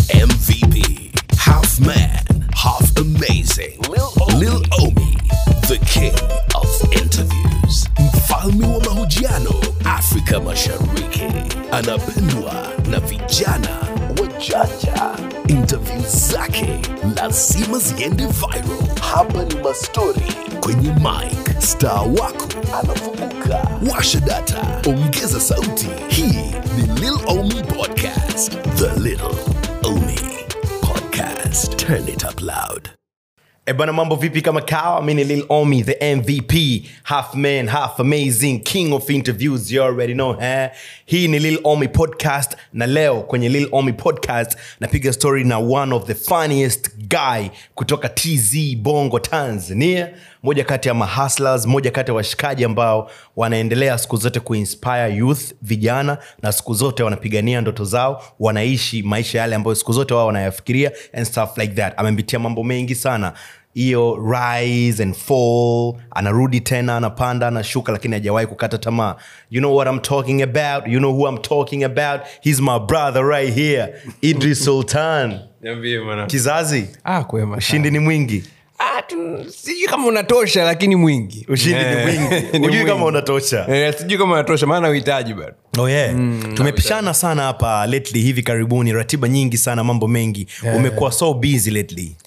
MVP, half man, half amazing. Lil Omi, Lil Omi the king of interviews, mfalme wa mahojiano Afrika Mashariki, anapendwa na vijana wajanja. Interview zake lazima ziende viral. Hapa ni mastori kwenye mic, star wako anafunguka. Washa data, ongeza sauti. Hii ni Lil Omi Podcast, the Lil Omi Podcast. Turn it up loud. E bana mambo vipi kama kawa mi ni lil omi the mvp half man half amazing king of interviews you already know eh? hii ni lil omi podcast na leo kwenye lil omi podcast napiga story na one of the funniest guy kutoka tz bongo tanzania moja kati ya mahustlers moja kati ya washikaji ambao wanaendelea siku zote kuinspire youth vijana na siku zote wanapigania ndoto zao wanaishi maisha yale ambayo siku zote wao wanayafikiria and stuff like that amepitia mambo mengi sana hiyo rise and fall anarudi tena anapanda anashuka lakini hajawahi kukata tamaa you know what i'm talking about you know who i'm talking about he's my brother right here idris sultan niambie mwana kizazi ah, kwema ushindi ni mwingi ah, tu- sijui kama unatosha lakini mwingi ushindi ni Eh, mwingi ni hujui kama mwingi. unatosha Eh, sijui kama unatosha maana uhitaji bado oh yeah. tumepishana sana hapa lately hivi karibuni ratiba nyingi sana mambo mengi umekuwa so busy lately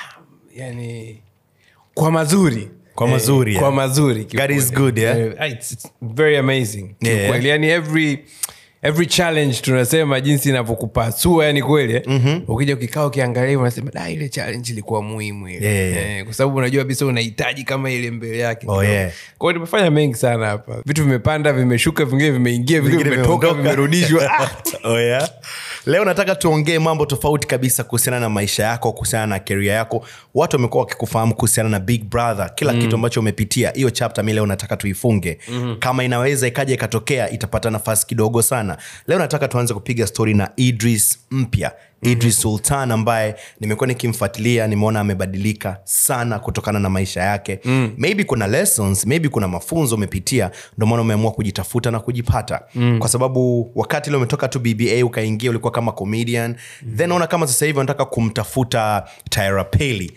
yani kwa mazuri Kwa mazuri, eh, kwa yeah. mazuri God is good, yeah? Eh, it's, it's very amazing Yeah. kiukweli yani every every challenge tunasema jinsi inavyokupasua yani kweli eh? mm-hmm. ukija ukikaa ukiangalia hivyo unasema da ile challenge ilikuwa muhimu ile Yeah, yeah. eh, kwa sababu unajua kabisa unahitaji kama ile mbele yake Oh, yeah. kwa hiyo tumefanya mengi sana hapa vitu vimepanda vimeshuka vingine vimeingia vingine Vingine vimetoka vimeondoka. vimerudishwa Ah! oh, yeah? leo nataka tuongee mambo tofauti kabisa kuhusiana na maisha yako kuhusiana na keria yako watu wamekuwa wakikufahamu kuhusiana na big brother kila mm. kitu ambacho umepitia hiyo chapter mi leo nataka tuifunge mm-hmm. kama inaweza ikaja ikatokea itapata nafasi kidogo sana leo nataka tuanze kupiga stori na idris mpya idris sultan ambaye nimekuwa nikimfuatilia nimeona amebadilika sana kutokana na maisha yake mm. maybe kuna lessons maybe kuna mafunzo umepitia ndio maana umeamua kujitafuta na kujipata mm. kwa sababu wakati ile umetoka tu bba ukaingia ulikuwa kama comedian mm. then naona kama sasa hivi unataka kumtafuta tyra peli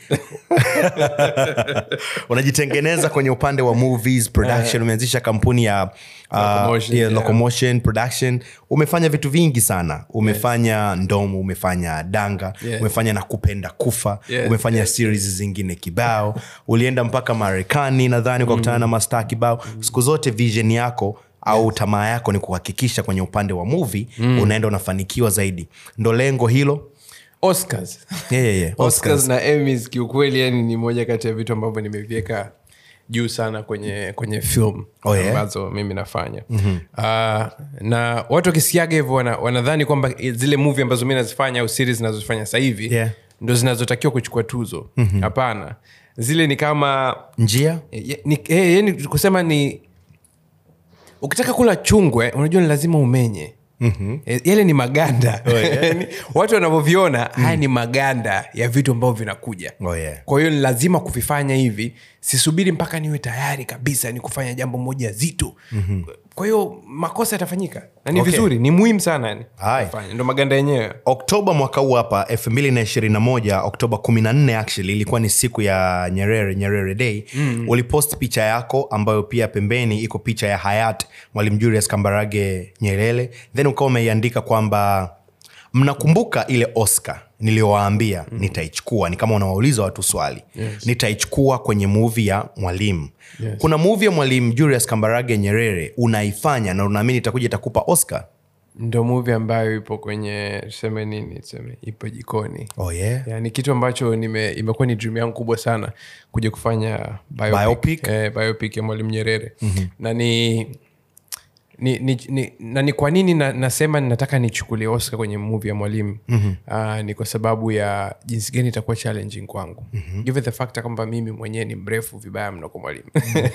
unajitengeneza kwenye upande wa movies production umeanzisha kampuni ya uh, Locomotion, yeah, yeah. locomotion production umefanya vitu vingi sana umefanya ndomo umefanya danga Yeah. umefanya na kupenda kufa Yeah, umefanya series zingine kibao ulienda mpaka marekani nadhani ukakutana na mastaa kibao siku zote vision yako au tamaa yako ni kuhakikisha kwenye upande wa movie unaenda unafanikiwa zaidi ndo lengo hilo oscars yeah, yeah, yeah. oscars na emmys kiukweli yani ni moja kati ya vitu ambavyo nimeviweka juu sana kwenye kwenye film Oh, yeah? ambazo mimi nafanya mm-hmm. uh, na watu wakisikiaga hivyo wana, wanadhani kwamba zile movie ambazo mi nazifanya au series nazofanya sasa hivi Yeah. ndo zinazotakiwa kuchukua tuzo hapana mm-hmm. zile ni kama njia Eh, ni, eh, yani kusema ni ukitaka kula chungwe unajua ni lazima umenye Mm-hmm. yale ni maganda Oh, yeah. Yaani, watu wanavyoviona haya ni maganda ya vitu ambavyo vinakuja Oh, yeah. kwa hiyo ni lazima kuvifanya hivi sisubiri mpaka niwe tayari kabisa ni kufanya jambo moja zito mm-hmm. kwa hiyo makosa yatafanyika na ni Okay. vizuri ni muhimu sana yani Hai. kufanya. ndo maganda yenyewe oktoba mwaka huu hapa 221 oktoba 14 actually ilikuwa ni siku ya nyerere nyerere day mm. ulipost picha yako ambayo pia pembeni iko picha ya hayat mwalimu julius kambarage nyerere then ukawa umeiandika kwamba mnakumbuka ile oscar niliyowaambia mm. nitaichukua ni kama unawauliza watu swali yes. nitaichukua kwenye muvi ya mwalimu yes. kuna muvi ya mwalimu julius kambarage nyerere unaifanya na unaamini itakuja itakupa oscar ndo muvi ambayo ipo kwenye tuseme nini tuseme ipo jikoni oh, yeah. yani kitu ambacho nime, imekuwa ni dream yangu kubwa sana kuja kufanya biopic, Biopic? Eh, biopic ya mwalimu nyerere mm-hmm. na ni ni, ni, ni, na ni kwa nini na, nasema nataka nichukulie oscar kwenye movie ya mwalimu mm-hmm. uh, ni kwa sababu ya jinsi gani itakuwa challenging kwangu mm-hmm. given the fact kwamba mimi mwenyewe ni mrefu vibaya mno kwa mwalimu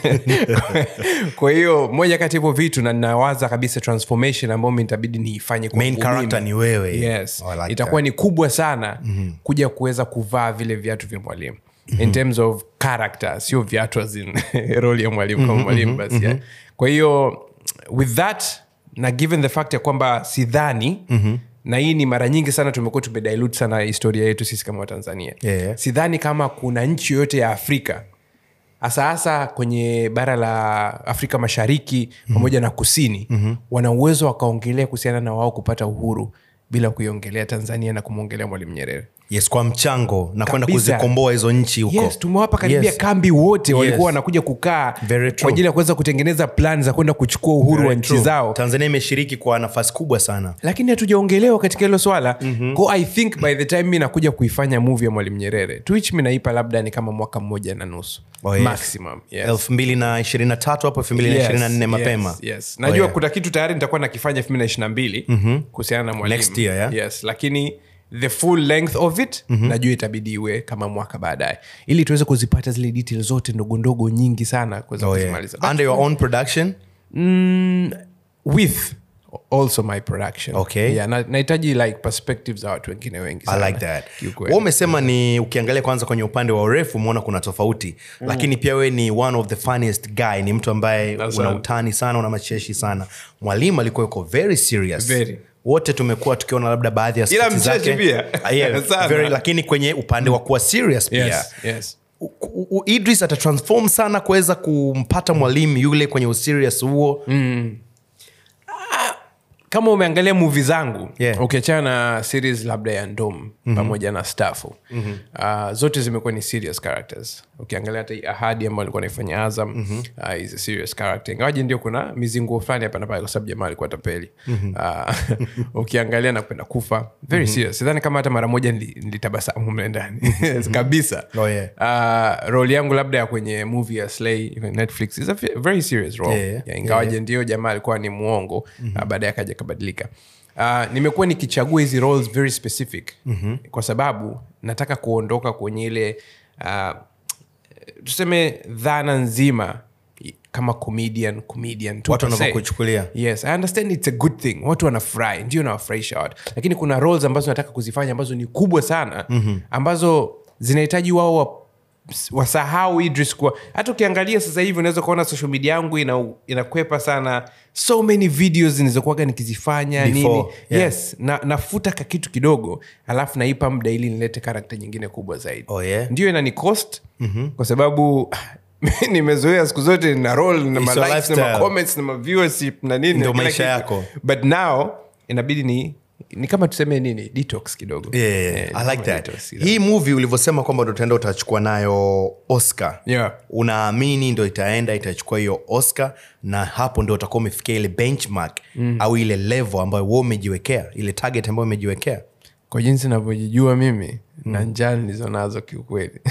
kwa hiyo moja kati ya hivyo vitu na nawaza kabisa transformation ambayo mi nitabidi niifanye kwangu Main character mimi. ni wewe. yes. Oh, I like itakuwa that. ni kubwa sana mm-hmm. kuja kuweza kuvaa vile viatu vya mwalimu mm-hmm. in terms of character sio viatu as in role ya mwalimu kama mwalimu basi yeah. kwa hiyo with that na given the fact ya kwamba sidhani mm-hmm. na hii ni mara nyingi sana tumekuwa tumedilute sana historia yetu sisi kama watanzania Yeah. sidhani kama kuna nchi yoyote ya afrika hasa hasa kwenye bara la afrika mashariki pamoja na kusini mm-hmm. wana uwezo wakaongelea kuhusiana na wao kupata uhuru bila kuiongelea tanzania na kumwongelea mwalimu nyerere yes kwa mchango na kwenda Kabisa. kuzikomboa hizo nchi huko yes tumewapa karibia Yes. kambi wote walikuwa Yes. wanakuja kukaa Very true. kwa ajili ya kuweza kutengeneza plan za kwenda kuchukua uhuru wa Very nchi true. zao tanzania imeshiriki kwa nafasi kubwa sana lakini hatujaongelewa katika hilo swala mm-hmm. ko i think by the time mi nakuja kuifanya movie ya mwalimu nyerere to which mi naipa labda ni kama mwaka mmoja na nusu Oh, yes. maximum yes. elfu mbili na ishirini na tatu hapo elfu mbili na ishirini na nne Yes, mapema yes, yes. Oh, najua yeah. kuna kitu tayari nitakuwa nakifanya elfu mbili na ishiri na mbili kuhusiana na mwalimu Next year, yeah? yes lakini the full length of it mm-hmm. najua itabidi iwe kama mwaka baadaye ili tuweze kuzipata zile detail zote ndogo ndogo nyingi sana kuweza Oh, yeah. kuzimaliza But under your own production with also my production Okay. yeah, na- nahitaji like perspectives za watu wengine wengi I sana, like that kiukweli. Wewe umesema ni ukiangalia kwanza kwenye upande wa urefu umeona kuna tofauti mm. lakini pia we ni one of the funniest guy ni mtu ambaye That's una right. utani sana una macheshi sana mwalimu alikuwa yuko very serious Very. wote tumekuwa tukiona labda baadhi ya Ila sketi mcheshi zake. pia. Ah, yeah, Sana. very, lakini kwenye upande wa kuwa serious pia yes, yes. U- u- u- idris atatransform sana kuweza kumpata mwalimu yule kwenye userious huo kama umeangalia muvi zangu Yeah. ukiachana na series labda ya ndom mm-hmm. pamoja na stafu mm-hmm. uh, zote zimekuwa ni serious characters ukiangalia hata hii ahadi ambayo alikuwa naifanya azam mm-hmm. uh, is a serious character ingawaji ndio kuna mizinguo fulani hapa na pale kwa sababu jamaa alikuwa tapeli mm-hmm. uh, ukiangalia na kupenda kufa very mm-hmm. serious sidhani kama hata mara moja nili- nilitabasamu mle ndani kabisa Oh, yeah. uh, role yangu labda ya kwenye movie ya slay kwenye netflix is a ve- very serious role Yeah, yeah. yeah, ingawaje ndio jamaa alikuwa ni mwongo mm-hmm. baadaye akaja akabadilika uh, nimekuwa nikichagua hizi roles very specific mm-hmm. kwa sababu nataka kuondoka kwenye ile uh, tuseme dhana nzima kama comedian comedian tu Watu per se. wanavyokuchukulia. yes i understand it's a good thing watu wanafurahi ndio nawafurahisha watu lakini kuna roles ambazo nataka kuzifanya ambazo ni kubwa sana mm-hmm. ambazo zinahitaji wao wa wasahau idris kuwa hata ukiangalia sasa hivi unaweza kuona social media yangu ina, inakwepa sana so many videos nilizokuaga nikizifanya Before, nini yeah. yes na, nafuta ka kitu kidogo alafu naipa muda ili nilete karakta nyingine kubwa zaidi Oh, yeah? ndio inani cost mm-hmm. kwa sababu nimezoea siku zote na roll na It's ma your likes na lifestyle. ma comments na ma viewership na nini Ndio na kila maisha kitu. yako. but now inabidi ni ni kama tuseme nini detox kidogo Yeah, yeah, Eh, yeah. ni I kama like that. detox kidogo. hii movie ulivyosema kwamba ndo utaenda utachukua nayo oscar Yeah. unaamini ndo itaenda itachukua hiyo oscar na hapo ndo utakuwa umefikia ile benchmark mm. au ile level ambayo we umejiwekea ile target ambayo umejiwekea kwa jinsi navyojijua mimi na njaa nilizo nazo kiukweli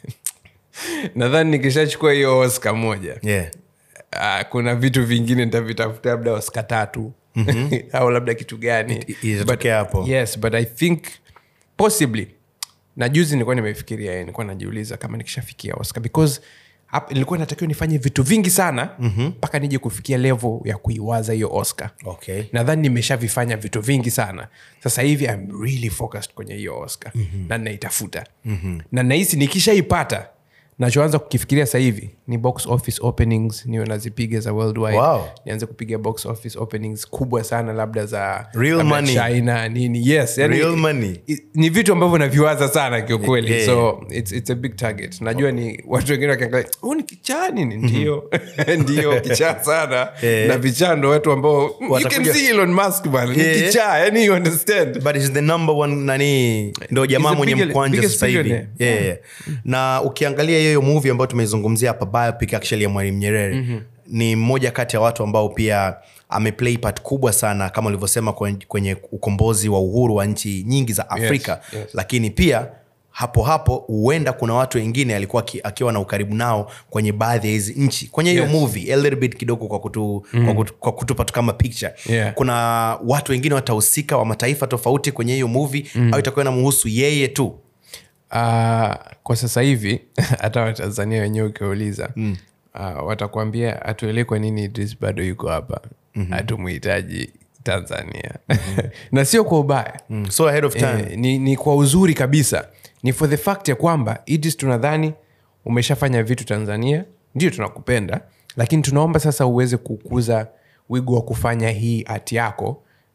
nadhani nikishachukua hiyo oscar moja yeah. uh, kuna vitu vingine nitavitafuta labda oska tatu mm-hmm. au labda kitu gani It- itatokea But- hapo. yes but i think possibly na juzi nilikuwa nimefikiria eh, nilikuwa najiuliza kama nikishafikia oscar because hap- nilikuwa natakiwa nifanye vitu vingi sana mpaka mm-hmm. nije kufikia level ya kuiwaza hiyo oscar okay. nadhani nimeshavifanya vitu vingi sana sasa hivi I'm really focused kwenye hiyo oscar mm-hmm. na naitafuta mm-hmm. na nahisi nikishaipata nachoanza kukifikiria sasa hivi ni box office openings niwe nazipiga za worldwide Wow. nianze kupiga box office openings kubwa sana labda za Real labda money. china nini yes yani, Real money. i- ni vitu ambavyo naviwaza sana kiukweli Yeah. so it's, it's a big target najua ni watu wengine wakiangalia huu ni kichaa nini ndio ndio kichaa sana Yeah. na vichaa ndo watu ambao you can Watakuja- see Elon Musk bana Yeah. ni kichaa yani you understand but is the number one nani ndo jamaa the mwenye biggest- mkwanja biggest sasa hivi billionaire. yeah, yeah. na ukiangalia hiyo movie ambayo tumeizungumzia hapa biopic actually ya mwalimu nyerere mm-hmm. ni mmoja kati ya watu ambao pia ameplay part kubwa sana kama ulivyosema kwenye, kwenye ukombozi wa uhuru wa nchi nyingi za afrika yes. lakini pia hapo hapo huenda kuna watu wengine alikuwa aki- akiwa na ukaribu nao kwenye baadhi ya hizi nchi kwenye hiyo Yes. movie a little bit kidogo kwa, kutu, mm. kwa, kutu, kwa kutupa tu kama picture Yeah. kuna watu wengine watahusika wa mataifa tofauti kwenye hiyo movie mm. au itakuwa inamhusu yeye tu uh, kwa sasa hivi hata watanzania wenyewe ukiwauliza mm. uh, watakuambia hatuelewi kwa nini idris bado yuko hapa hatumuhitaji mm-hmm. tanzania mm-hmm. na sio kwa ubaya mm. so ahead of time eh, ni, ni kwa uzuri kabisa ni for the fact ya kwamba idris tunadhani umeshafanya vitu tanzania ndio tunakupenda lakini tunaomba sasa uweze kukuza wigo wa kufanya hii hati yako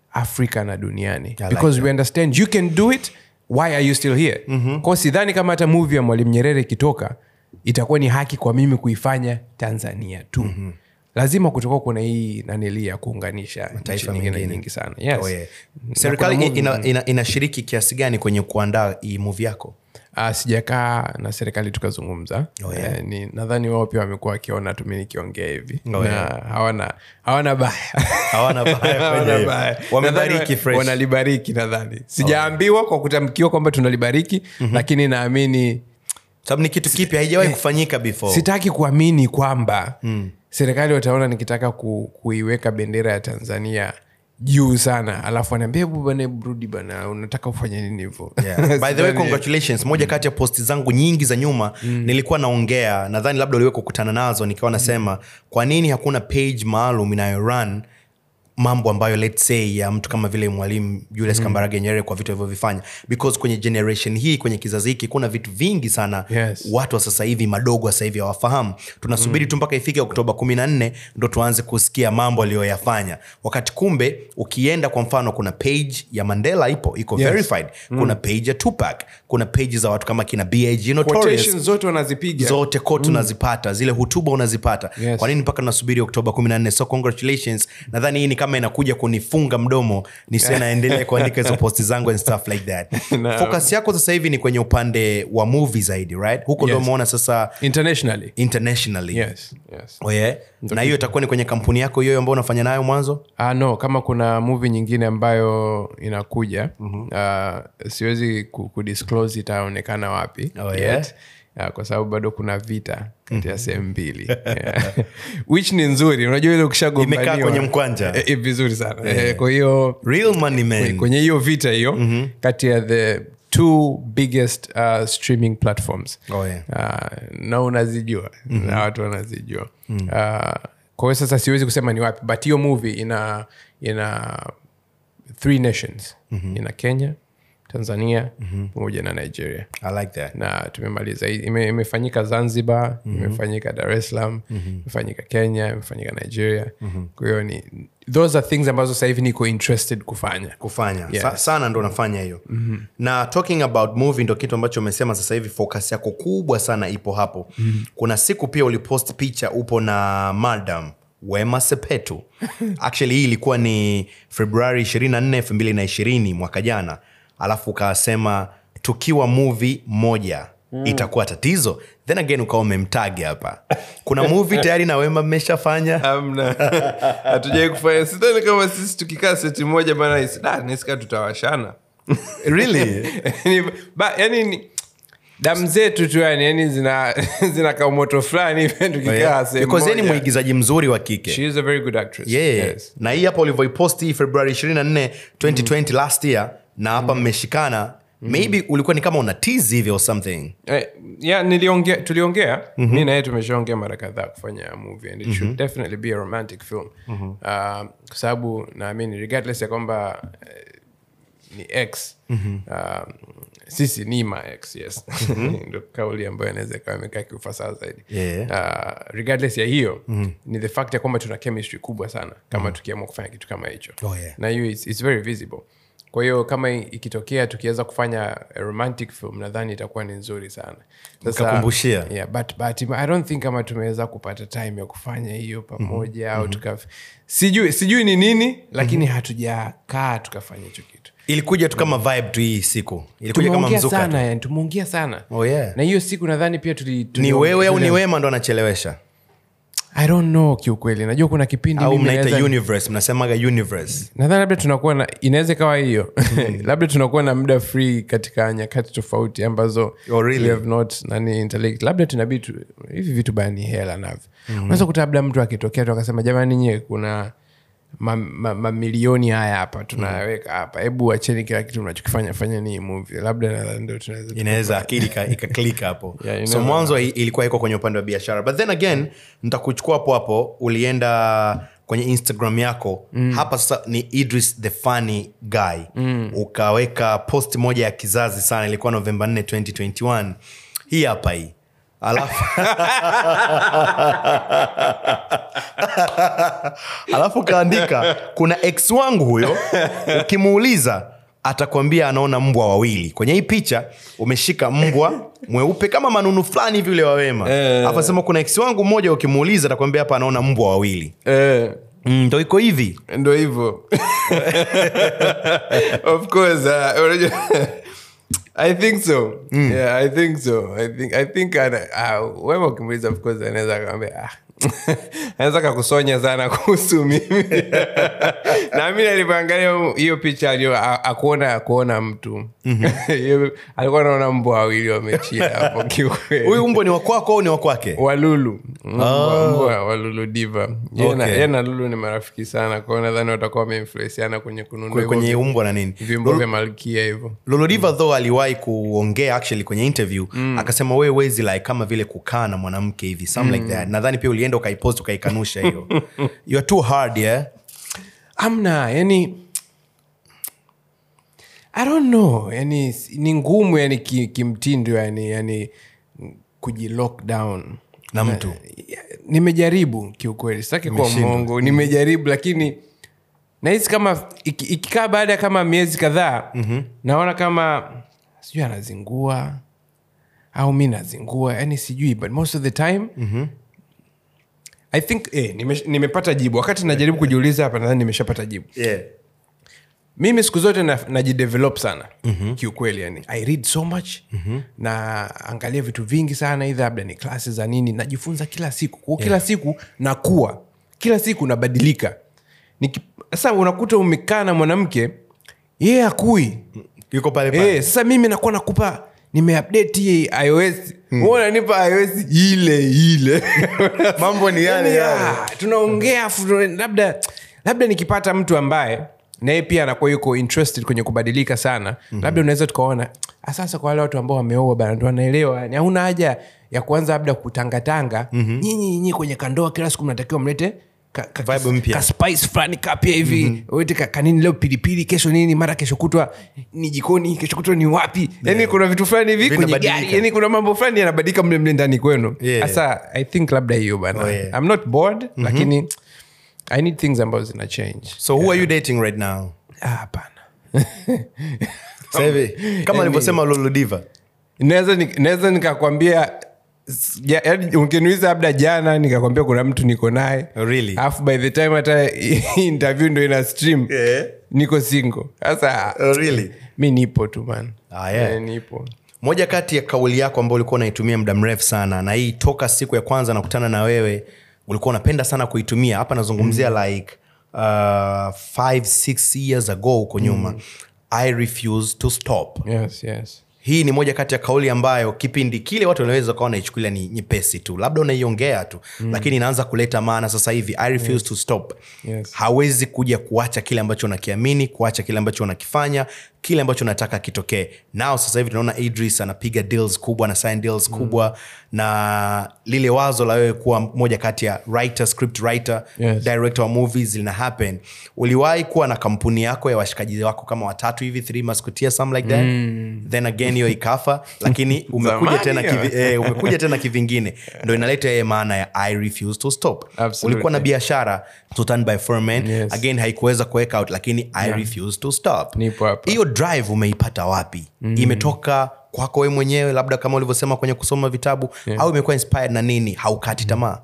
afrika na duniani like because we understand you can do it why are you still here mm-hmm. kwao sidhani kama hata movie ya mwalimu nyerere ikitoka itakuwa ni haki kwa mimi kuifanya tanzania tu mm-hmm lazima kutoka kuna hii nanili ya kuunganisha nchi Mataifa nyingine mengine. nyingi sana yes. Oh, yeah. Na serikali kuna movie- ina, ina, inashiriki kiasi gani kwenye kuandaa hii movie yako uh, sijakaa na serikali tukazungumza Oh, yeah. Eh, ni nadhani wao pia wamekuwa wakiona tu mi nikiongea hivi Oh, na yeah. hawana hawana baya hawana baya kwenye Hawana hiyo. baya. wamebariki Nadhani wa- fresh wanalibariki nadhani sijaambiwa kwa kutamkiwa kwamba tunalibariki lakini naamini sababu ni kitu kipya haijawahi kufanyika before sitaki kuamini kwamba serikali wataona nikitaka ku, kuiweka bendera ya tanzania juu sana alafu anaambia hebu bana hebu rudi bana unataka ufanye nini hivo Yeah. by the way congratulations moja kati ya posti zangu nyingi za nyuma nilikuwa naongea nadhani labda uliwe kukutana nazo nikawa nasema kwa nini hakuna page maalum inayorun mambo ambayo let's say ya mtu kama vile mwalimu julius kambarage nyerere kwa vitu alivyovifanya because kwenye generation hii kwenye kizazi hiki kuna vitu vingi sana Yes. watu wa sasa hivi madogo wa sasa hivi hawafahamu tunasubiri tu mpaka ifike oktoba kumi na nne ndo tuanze kusikia mambo aliyoyafanya wakati kumbe ukienda kwa mfano kuna page ya mandela ipo iko Yes. verified kuna page ya tupac kuna page za watu kama kina bag notorious Quotations zote wanazipiga zote kote unazipata zile hutuba unazipata Yes. kwa nini mpaka nasubiri oktoba 14 so congratulations nadhani hii ni kama inakuja kunifunga mdomo nisiwe naendelea kuandika hizo posti zangu and stuff like that Naam. focus yako sasa hivi ni kwenye upande wa movie zaidi right huko ndo Yes. umeona sasa internationally internationally yes, yes. oh, yeah? na hiyo itakuwa ni kwenye kampuni yako hiyo ambayo unafanya nayo mwanzo Ah, no kama kuna movie nyingine ambayo inakuja uh, siwezi ku- kudisclose itaonekana wapi Oh, yeah? yet. Uh, kwa sababu bado kuna vita kati ya sehemu mbili Yeah. which ni nzuri unajua ile ukishagombaniwa Imekaa kwenye mkwanja. Eh, eh, vizuri sana Eh, kwa hiyo real money man kwenye hiyo vita hiyo kati ya the two biggest uh, streaming platforms Oh, yeah. uh, na unazijua na watu wanazijua uh, kwa hiyo sasa siwezi kusema ni wapi but hiyo movie ina ina three nations ina kenya tanzania pamoja na nigeria i like that na tumemaliza Hii- ime, imefanyika zanzibar imefanyika dar es salaam imefanyika kenya imefanyika nigeria kwa hiyo ni those are things ambazo sasa hivi niko interested kufanya kufanya Yes. Sa, sana ndo nafanya hiyo mm-hmm. na talking about movie ndo kitu ambacho umesema sasa hivi focus yako kubwa sana ipo hapo mm-hmm. kuna siku pia ulipost picha upo na madam wema sepetu actually hii ilikuwa ni februari 24 2020 mwaka jana alafu ukasema tukiwa movie moja Mm. itakuwa tatizo then again ukawa umemtagi hapa kuna movie tayari na wema mmeshafanya amna hatujawai kufanya sidhani kama sisi tukikaa seti moja bana nisika tutawashana really Ni- ba- yani ni damu zetu tu yani yani zina zina kaumoto fulani hivi tukikaa sehemu because yeye ni moja. mwigizaji mzuri wa kike She is a very good actress. yeah. Yes. na hii hapa ulivyoiposti februari 24 2020 last year na hapa mmeshikana maybe ulikuwa ni kama una tease hivi or something Eh, yeah, niliongea tuliongea mi naye tumeshaongea mara kadhaa kufanya movie and it should definitely be a romantic film uh, kwa sababu naamini regardless ya kwamba eh, ni x uh, sisi ni ma x yes ndo kauli ambayo inaweza ikawa imekaa kiufasaha zaidi Yeah. uh, regardless ya hiyo ni the fact ya kwamba tuna chemistry kubwa sana kama tukiamua kufanya kitu kama hicho Oh, yeah. na hiyo it's, it's very visible kwa hiyo kama i- ikitokea tukiweza kufanya a romantic film nadhani itakuwa ni nzuri sana Mkakumbushia. yeah, but, but i don't think kama tumeweza kupata time ya kufanya hiyo pamoja au tuka sijui sijui ni nini lakini hatujakaa tukafanya hicho kitu ilikuja tu kama vibe tu hii siku ilikuja kama tumeongea mzuka sana tu. yani tumeongea sana Oh, yeah. na hiyo siku nadhani pia tuli, tuli ni wewe au ni tuli- wema ndo anachelewesha i don't know kiukweli najua kuna kipindi au mimi mnaita naweza- universe mnasemaga universe nadhani labda tunakuwa na inaweza ikawa hiyo labda tunakuwa na muda free katika nyakati tofauti ambazo Oh, really? we have not nani intellect labda tunabidi tu, hivi vitu baya ni hela navyo unaweza kuta labda mtu akitokea tu akasema jamani nye kuna mamilioni ma, mamilioni haya hapa tunaweka hapa hebu acheni kila kitu mnachokifanya fanya ni hii movie labda nadhani ndio tunaweza inaweza akili ika- ikaklika hapo Yeah, you so never mwanzo i- ilikuwa iko kwenye upande wa biashara but then again ntakuchukua hapo hapo ulienda kwenye instagram yako mm. hapa sasa ni idris the funny guy mm. ukaweka post moja ya kizazi sana ilikuwa novemba 4 2021 hii hapa hii alafu alafu kaandika kuna ex wangu huyo ukimuuliza atakwambia anaona mbwa wawili kwenye hii picha umeshika mbwa mweupe kama manunu fulani hivi ule wawema alafu asema kuna ex wangu mmoja ukimuuliza atakwambia hapa anaona mbwa wawili eh. Mm, ndo iko hivi ndo hivyo of course uh, unajua i think so yeah i think so i think, I think ana- uh, wewe ukimuuliza of course anaweza akamwambia ah. anaweza kakusonya sana kuhusu mimi na mi alivyoangalia hiyo picha alio a- akuona akuona mtu Hiyo- alikuwa naona mbwa wawili wamechia hapo kiukweli huyu mbwa ni wakwako au ni wakwake walulu Mbwa- mbwa walulu diva Yeye na- Okay. yeye na lulu ni marafiki sana kwao nadhani watakuwa wameinfluensiana kwenye kununua Kwe- hivyo kwenye vi- umbwa na nini vyombo vya malkia hivyo lolodiva though aliwahi kuongea actually kwenye interview mm. akasema wewe wezi like kama vile kukaa na mwanamke hivi some like that nadhani pia ulienda ukaipost ukaikanusha hiyo you are too hard yeah amna yani i don't know yani s- ni ngumu yani ki- kimtindo yani yani kujilockdown na mtu nimejaribu kiukweli sitaki kuwa Umeshindwa. mongo nimejaribu lakini nahisi kama iki- ikikaa baada ya kama miezi kadhaa mm-hmm. naona kama sijui anazingua au mi nazingua yani sijui but most of the time mm-hmm. i think eh, nime, nimepata jibu wakati najaribu kujiuliza hapa nadhani nimeshapata jibu yeah. mimi siku zote na- najidevelop sana mm-hmm. kiukweli yani i read so much mm-hmm. na angalia vitu vingi sana idha labda ni klasi za nini najifunza kila siku kwa kila siku nakuwa kila siku nabadilika Niki- sasa unakuta umekaa na mwanamke yeye akui yuko pale pale Eh, sasa mimi nakuwa nakupa nimeupdate hii ios mm. nipa ios ile ile mambo ni yale Yaani, yale ah, tunaongea afu tuna- labda labda nikipata mtu ambaye naye pia anakuwa yuko interested kwenye kubadilika sana mm-hmm. labda unaweza tukaona "Ah, sasa kwa wale watu ambao wameoa bana ndo wanaelewa yani hauna haja ya kuanza labda kutangatanga mm-hmm. nyinyi nyinyi kwenye kandoa kila siku mnatakiwa mlete ka, ka, Vibe mpya. ka spice fulani kapya hivi mm-hmm. wete ka, kanini leo pilipili kesho nini mara kesho kutwa ni jikoni kesho kutwa ni wapi yani kuna vitu fulani hivi kwenye Vinabadilika. gari yani kuna mambo fulani yanabadilika mle mle ndani kwenu Yeah. sasa i think labda hiyo bana Oh, yeah. i'm not bored mm-hmm. lakini i need things ambazo zina change so who are you dating right now Ah, hapana Sasa hivi kama alivyosema lolodiva naweza ni- naweza nikakwambia s- ja- yaani ukiniuliza labda jana nikakwambia kuna mtu niko naye Really? alafu by the time hata hii interview ndo ina stream Yeah. niko single sasa Oh, really? mi nipo tu man Ah, yeah. Eh, nipo moja kati ya kauli yako ambayo ulikuwa unaitumia muda mrefu sana na hii toka siku ya kwanza nakutana na wewe ulikuwa unapenda sana kuitumia hapa nazungumzia mm. like uh, five six years ago huko nyuma mm. i refuse to stop yes yes hii ni moja kati ya kauli ambayo kipindi kile watu wanaweza kawa naichukulia ni nyepesi tu labda unaiongea tu mm. lakini inaanza kuleta maana sasa hivi i refuse yes. to stop Yes. hawezi kuja kuacha kile ambacho unakiamini kuacha kile ambacho unakifanya kile ambacho unataka kitokee nao sasa hivi tunaona idris anapiga deals kubwa na sign deals mm. kubwa na lile wazo la wewe kuwa moja kati ya writer script writer Yes. director wa movies lina happen uliwahi kuwa na kampuni yako ya washikaji wako kama watatu hivi three maskutia some like that mm. then again hiyo ikafa lakini umekuja Zamani tena hiyo. kivi, eh, umekuja tena kivingine ndo inaleta yeye maana ya i refuse to stop Absolutely. ulikuwa na biashara Sultan by Foreman Yes. again haikuweza kuweka out lakini i refuse to stop Nipo hapa. hiyo drive umeipata wapi mm. imetoka kwako we mwenyewe labda kama ulivyosema kwenye kusoma vitabu yeah. au imekuwa inspired na nini haukati tamaa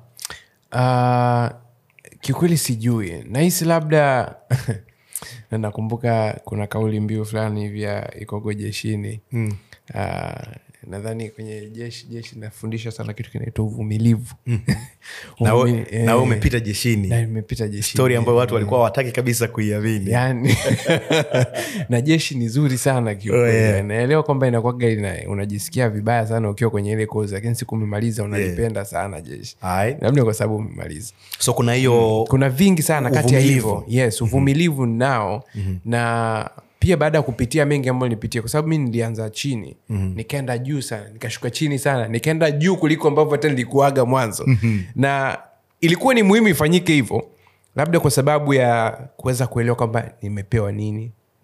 uh, kiukweli sijui nahisi labda na nakumbuka kuna kauli mbiu fulani hivi ya ikogo jeshini mm. uh, nadhani kwenye jeshi jeshi nafundisha sana kitu kinaitwa uvumilivu na we- Uvumili- na we eh, umepita jeshini na nimepita jeshini stori ambayo watu walikuwa hawataki kabisa kuiamini yani na jeshi ni zuri sana kiukweli. Oh, yeah. naelewa kwamba inakwaga ina, unajisikia vibaya sana ukiwa kwenye ile kozi lakini siku umemaliza unalipenda sana jeshi Alright. labda kwa sababu umemaliza so kuna hiyo kuna vingi sana kati ya Uvumilivu. hivyo yes uvumilivu nao na pia baada ya kupitia mengi ambayo nilipitia kwa sababu mi nilianza chini nikaenda juu sana nikashuka chini sana nikaenda juu kuliko ambavyo hata nilikuaga mwanzo na ilikuwa ni muhimu ifanyike hivyo labda kwa sababu ya kuweza kuelewa kwamba nimepewa nini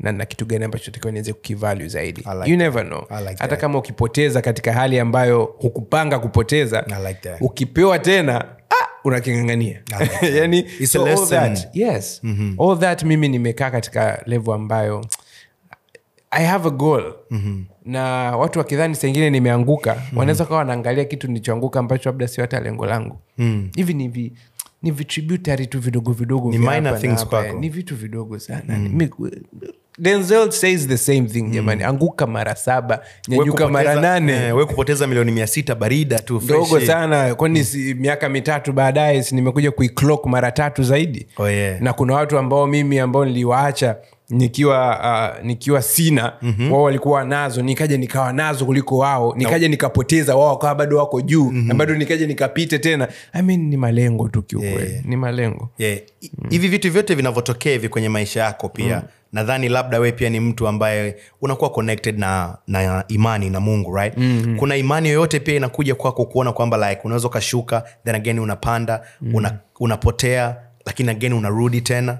na na kitu gani ambacho takiwa niweze kukivalue zaidi I like you never know I like hata that. kama ukipoteza katika hali ambayo hukupanga kupoteza I like that. ukipewa tena ah, unakingangania I like that. yani, It's a so all lesson. that, yes all that mimi nimekaa katika level ambayo i have a goal mm-hmm. na watu wakidhani saingine nimeanguka mm-hmm. wanaweza kawa wanaangalia kitu nilichoanguka ambacho labda sio hata lengo langu hivi ni vi ni vitributary tu vidogo vidogo Ni vya minor hapa na things hapa, kwako. eh. ni vitu vidogo sana Mi- denzel says the same thing jamani anguka mara saba We nyanyuka mara kupoteza- nane eh, we kupoteza milioni mia sita barida tu ndogo freshi. sana kwani si miaka mitatu baadaye si nimekuja kuiclock mara tatu zaidi Oh, yeah. na kuna watu ambao mimi ambao niliwaacha nikiwa uh, nikiwa sina mm-hmm. wao walikuwa nazo nikaja nikawa nazo kuliko wao nikaja nikapoteza wao wakawa bado wako juu mm-hmm. na bado nikaja nikapite tena I mean, ni malengo tu kiukweli Yeah. ni malengo yeah. I- hivi vitu vyote vinavyotokea hivi kwenye maisha yako pia nadhani labda we pia ni mtu ambaye unakuwa connected na, na imani na mungu right mm-hmm. kuna imani yoyote pia inakuja kwako kuona kwamba like unaweza ukashuka then again unapanda mm-hmm. una, unapotea lakini again unarudi tena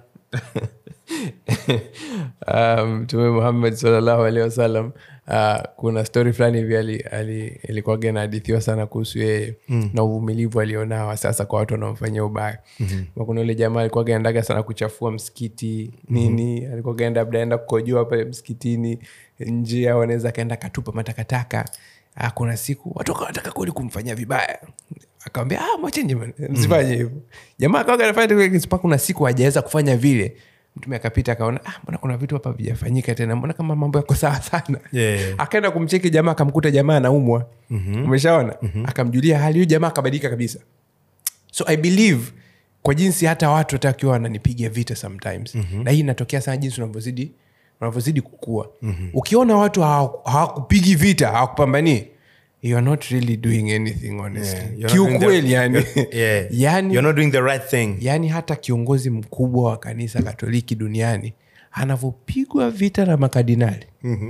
Um, mtume muhammad salllahu alehi wasallam uh, kuna stori fulani hivi ali- ali- ilikuwaga inahadithiwa sana kuhusu yeye mm. na uvumilivu alionao sasa kwa watu wanaomfanyia ubaya mm-hmm. kuna ule jamaa alikuwaga endaga sana kuchafua msikiti nini mm-hmm. alikuwaga enda labda enda kukojoa pale msikitini nje au anaweza akaenda akatupa matakataka Ah, kuna siku watu wakawa wanataka kweli kumfanyia vibaya akawambia ah, mwacheni bwana, msifanye hivyo jamaa akawaga anafanya tu mpaka kuna siku hajaweza kufanya vile mtume akapita akaona ah, mbona kuna vitu hapa vijafanyika tena mbona kama mambo yako sawa sana Yeah. akaenda kumcheki jamaa akamkuta jamaa anaumwa mm-hmm. umeshaona mm-hmm. akamjulia hali huyu jamaa akabadilika kabisa so i believe kwa jinsi hata watu hata wakiwa wananipiga vita sometimes mm-hmm. na hii inatokea sana jinsi unavyozidi unavyozidi kukua mm-hmm. ukiona watu hawa- hawakupigi vita hawakupambanii you are not really doing anything honestly Yeah, you're not doing kiukweli the- yani yeah. yani You're not doing the right thing yaani hata kiongozi mkubwa wa kanisa katoliki duniani anavyopigwa vita na makardinali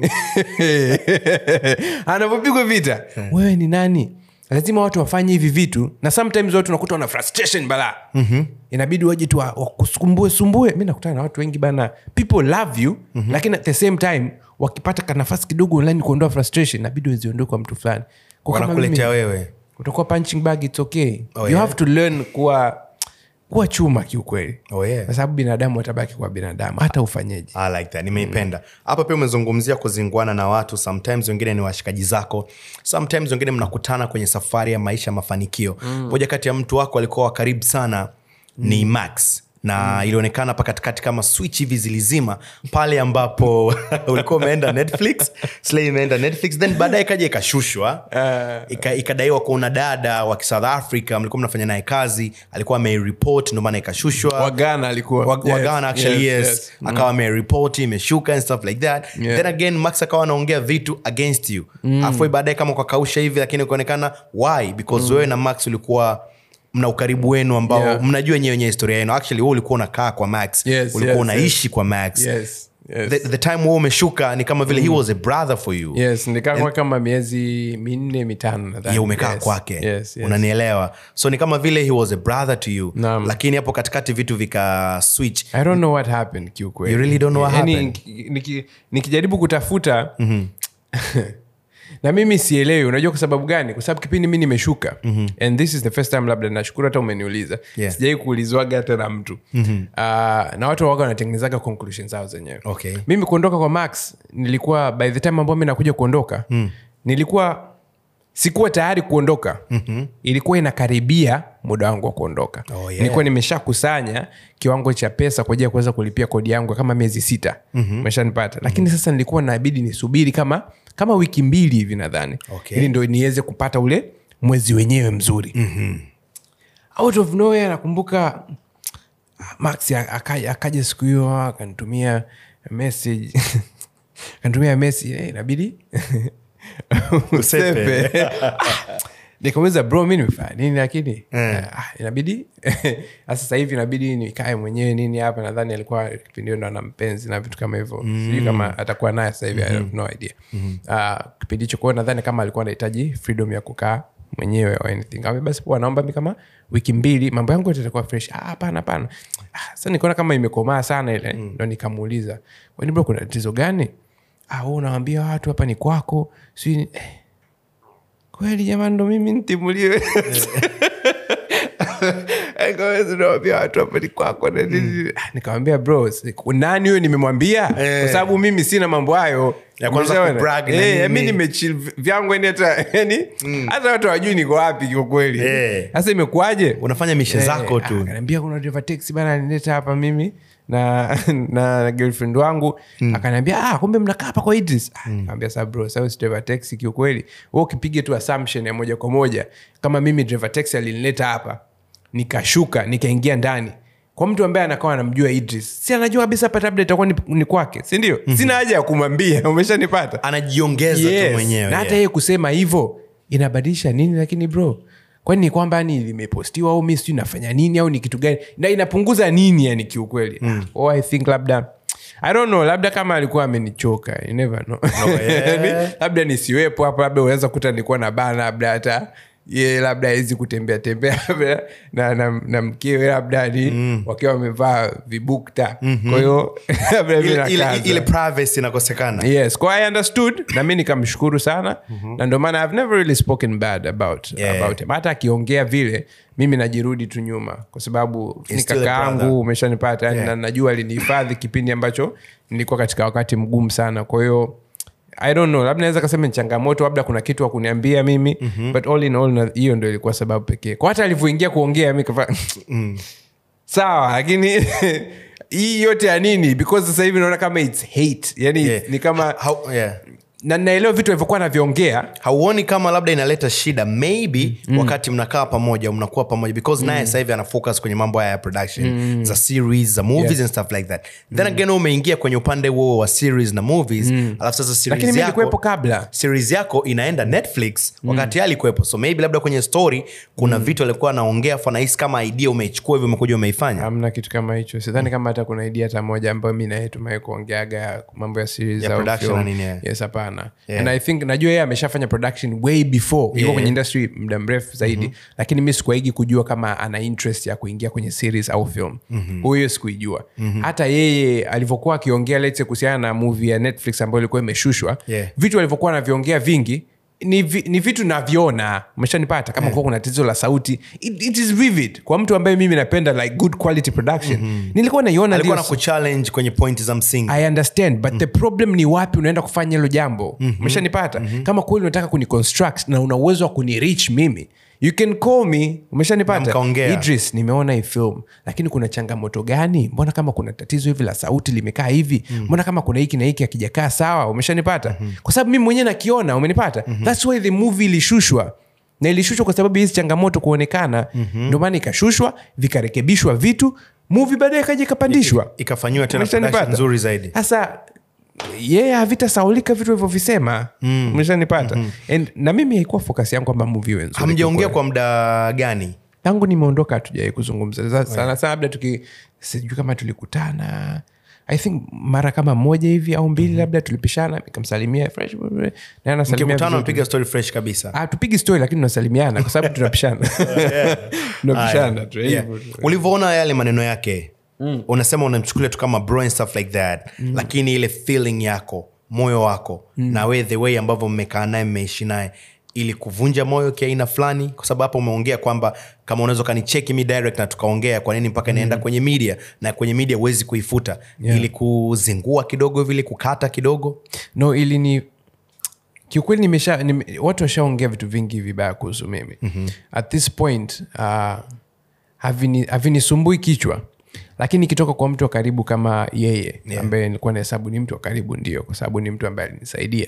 anavyopigwa vita wewe ni nani lazima watu wafanye hivi vitu na sometimes watu nakuta wana frustration balaa mm-hmm. inabidi waje tu wa- wakusumbue sumbue mi nakutana na watu wengi bana people love you mm-hmm. lakini at the same time wakipata kanafasi kidogo online kuondoa frustration inabidi waziondoe kwa mtu fulani Kwa kama wanakuletea mimi- wewe utakuwa punching bag it's okay Oh, you yeah? have to learn kuwa kuwa chuma kiukweli Oh, yeah. kwa sababu binadamu watabaki kuwa binadamu hata ufanyeje I like that nimeipenda hapa pia umezungumzia kuzinguana na watu sometimes wengine ni washikaji zako sometimes wengine mnakutana kwenye safari ya maisha ya mafanikio moja kati ya mtu wako alikuwa wa karibu sana ni max na ilionekana pa katikati kama switch hivi zilizima pale ambapo ulikuwa umeenda netflix slay imeenda netflix then baadaye ikaja ikashushwa Ika- ikadaiwa kuna dada wa south africa mlikuwa mnafanya naye kazi alikuwa ameiripot ndio maana ikashushwa wagana alikuwa Wa- Yes, wagana actually yes, yes. akawa ameripoti imeshuka and stuff like that Yeah. then again max akawa anaongea vitu against you mm. afoi baadaye kama ukakausha hivi lakini ukaonekana why because wewe na max ulikuwa mna ukaribu wenu ambao Yeah. mnajua nyewe wenye historia yenu actually wewe ulikuwa unakaa kwa max Yes, ulikuwa yes, unaishi kwa max yes, yes. The, the time wewe umeshuka ni kama vile he was a brother for you yes nikaa kwa kama miezi minne mitano nadhani. ya umekaa Yes, kwake yes, yes. unanielewa so ni kama vile he was a brother to you Naam. lakini hapo katikati vitu vika switch i don't know what happened kiukweli You really don't know what Yaani, happened? niki- niki- nikijaribu kutafuta na mimi sielewi unajua kwa sababu gani kwa sababu kipindi mi nimeshuka mm-hmm. and this is the first time labda nashukuru hata umeniuliza Yeah. sijai kuulizwaga hata na mtu mm-hmm. uh, na watu waga wanatengenezaga conclusion zao zenyewe Okay. mimi kuondoka kwa max nilikuwa by the time ambao mi nakuja kuondoka mm. nilikuwa sikuwa tayari kuondoka mm-hmm. ilikuwa inakaribia muda wangu wa kuondoka Oh, yeah. nilikuwa nimeshakusanya kiwango cha pesa kwa ajili ya kuweza kulipia kodi yangu ya kama miezi sita mm-hmm. meshanipata lakini sasa nilikuwa nabidi nisubiri kama kama wiki mbili hivi nadhani Okay. ili ndo niweze kupata ule mwezi wenyewe mzuri mm-hmm. out of nowhere nakumbuka max akaja, akaja siku hiyo akanitumia message akanitumia message eh, inabidi Usepe. usepe nikamuliza bro mi nimefanya nini lakini ah, inabidi sasa hivi inabidi nikae mwenyewe nini hapa nadhani alikuwa kipindi hiyo ndo ana mpenzi na vitu kama hivyo sijui kama atakuwa naye sasa hivi I have no idea Ah, kipindi hicho kwao nadhani kama alikuwa anahitaji freedom ya kukaa mwenyewe or anything Kaambia, basi poa naomba mi kama wiki mbili mambo yangu yote itakuwa fresh "Ah, hapana hapana ah, sasa nikaona kama imekomaa sana ile ndo nikamuuliza kwani bro kuna tatizo gani ah, wewe unawambia watu hapa ni kwako sijui ni- eh, kweli jamani ndo mimi ntimuliwe nawambia watu hapa ni kwako na nini. Ah, nikamwambia bro si- nani huyo nimemwambia kwa sababu mimi sina mambo hayo Ya kwanza Umeshaona? kubrag na Eh, nini. mi nimechil vyangu yani hata yani hata watu wajui niko wapi kiukweli Eh. sasa imekuwaje unafanya mishe zako Eh, tu akaniambia kuna driver taxi bana nileta hapa mimi na na, na girlfriend wangu akaniambia ah, kumbe mnakaa hapa kwa Idris ah, nikamwambia sasa bro sasa si driver taxi kiukweli wewe ukipiga tu assumption ya moja kwa moja kama mimi driver taxi alinileta hapa nikashuka nikaingia ndani kwa mtu ambaye anakuwa anamjua Idris si anajua kabisa hapa labda itakuwa ni, ni kwake si ndio sina haja ya kumwambia umeshanipata anajiongeza Yes. tu mwenyewe na hata yeah. yeye kusema hivyo inabadilisha nini lakini bro kwani ni kwamba ni limepostiwa au mi sijui nafanya nini au ni kitu gani na inapunguza nini yani kiukweli mm. oh, i think labda i don't know labda kama alikuwa amenichoka you never know yeah. Yani, labda nisiwepo hapo labda unaweza kuta nilikuwa na bana labda hata ye labda awezi kutembea tembea labda na, na, na mkewe labda ni mm. wakiwa wamevaa vibukta mm-hmm. kwa hiyo labda mi ile, ile, nakaza ile privacy inakosekana yes kwa i understood na mi nikamshukuru sana na ndio maana i've never really spoken bad about, Yeah. about him hata akiongea vile mimi najirudi tu nyuma kwa sababu ni still a kaka brother. yangu umeshanipata yani Yeah. na najua alinihifadhi kipindi ambacho nilikuwa katika wakati mgumu sana kwa hiyo i don't know labda naweza kasema ni changamoto labda kuna kitu wakuniambia mimi mm-hmm. but all in all na- hiyo ndo ilikuwa sababu pekee kwa hata alivyoingia kuongea mi kafa sawa lakini hii yote ya nini because sasa hivi naona kama its hate yani Yeah. ni kama Hau- yeah. na naelewa vitu alivyokuwa naviongea hauoni kama labda inaleta shida maybe mm. wakati mnakaa pamoja mnakuwa pamoja because naye sasa hivi ana focus kwenye mambo haya ya production za series za movies Yeah. and stuff like that then again wewe umeingia kwenye upande huo wa series na movies alafu sasa lakini series mi nilikuwepo yako kabla series yako inaenda netflix wakati mm. alikuwepo so maybe labda kwenye story kuna vitu alikuwa anaongea afu anahisi kama idea umeichukua hivyo umekuja umeifanya hamna kitu kama hicho sidhani kama hata kuna idea hata moja ambayo mi naye tumae kuongeaga mambo ya series Ya au production film. na nini, yeah. yes hapana Yeah. and i think najua yeye ameshafanya production way before yeah. Yeah. kwenye industry muda mrefu zaidi mm-hmm. lakini mi sikuaigi kujua kama ana interest ya kuingia kwenye series au film mm-hmm. huyo sikuijua mm-hmm. hata yeye alivyokuwa akiongea letse kuhusiana na movie ya netflix ambayo ilikuwa imeshushwa Yeah. vitu alivyokuwa anaviongea vingi ni, vi, ni vitu naviona umeshanipata kama yeah. kuwa kuna tatizo la sauti it, it is vivid kwa mtu ambaye mimi napenda like good quality production mm-hmm. nilikuwa naiona alikuwa na ndio- kuchallenge kwenye point za msingi i understand but the problem ni wapi unaenda kufanya hilo jambo umeshanipata kama kweli unataka kuniconstruct na una uwezo wa kunirich mimi you can call me Na umeshanipata mkaongea. idris nimeona hii film lakini kuna changamoto gani mbona kama kuna tatizo hivi la sauti limekaa hivi mbona kama kuna hiki na hiki akijakaa sawa umeshanipata kwa sababu mimi mwenyewe nakiona umenipata thats why the movie ilishushwa na ilishushwa kwa sababu hizi changamoto kuonekana ndio maana ikashushwa vikarekebishwa vitu movie baadaye ikaja ikapandishwa ikafanyiwa tena Umeshanipata? production nzuri zaidi sasa yeye havitasaulika vitu alivyovisema umeshanipata And- na mimi haikuwa focus yangu kwamba movie iwe nzuri hamjaongea kiukweli. kwa muda gani tangu nimeondoka hatujawai kuzungumza Sa- sana sana labda tuki sijui kama tulikutana i think mara kama moja hivi au mbili labda tulipishana nikamsalimia fresh naye anasalimia mkikutana vizuri. mpiga story fresh kabisa Ah, tupigi story lakini tunasalimiana kwa sababu tunapishana tunapishana tu Yeah. hivyo tu. ulivyoona yale maneno yake mm. unasema unamchukulia tu kama bro and stuff like that mm. lakini ile feeling yako moyo wako mm. na we the way ambavyo mmekaa naye mmeishi naye ili kuvunja moyo kiaina fulani kwa sababu hapo umeongea kwamba kama unaweza ukanicheki mi direct na tukaongea kwa nini mpaka inaenda kwenye media na kwenye media huwezi kuifuta Yeah. ili kuzingua kidogo vile kukata kidogo no ili ni kiukweli nimesha nime, watu washaongea vitu vingi vibaya kuhusu mimi mm-hmm. at this point uh, havini- havinisumbui kichwa lakini ikitoka kwa mtu wa karibu kama yeye Yeah. ambaye nilikuwa nahesabu ni mtu wa karibu ndio kwa sababu ni mtu ambaye alinisaidia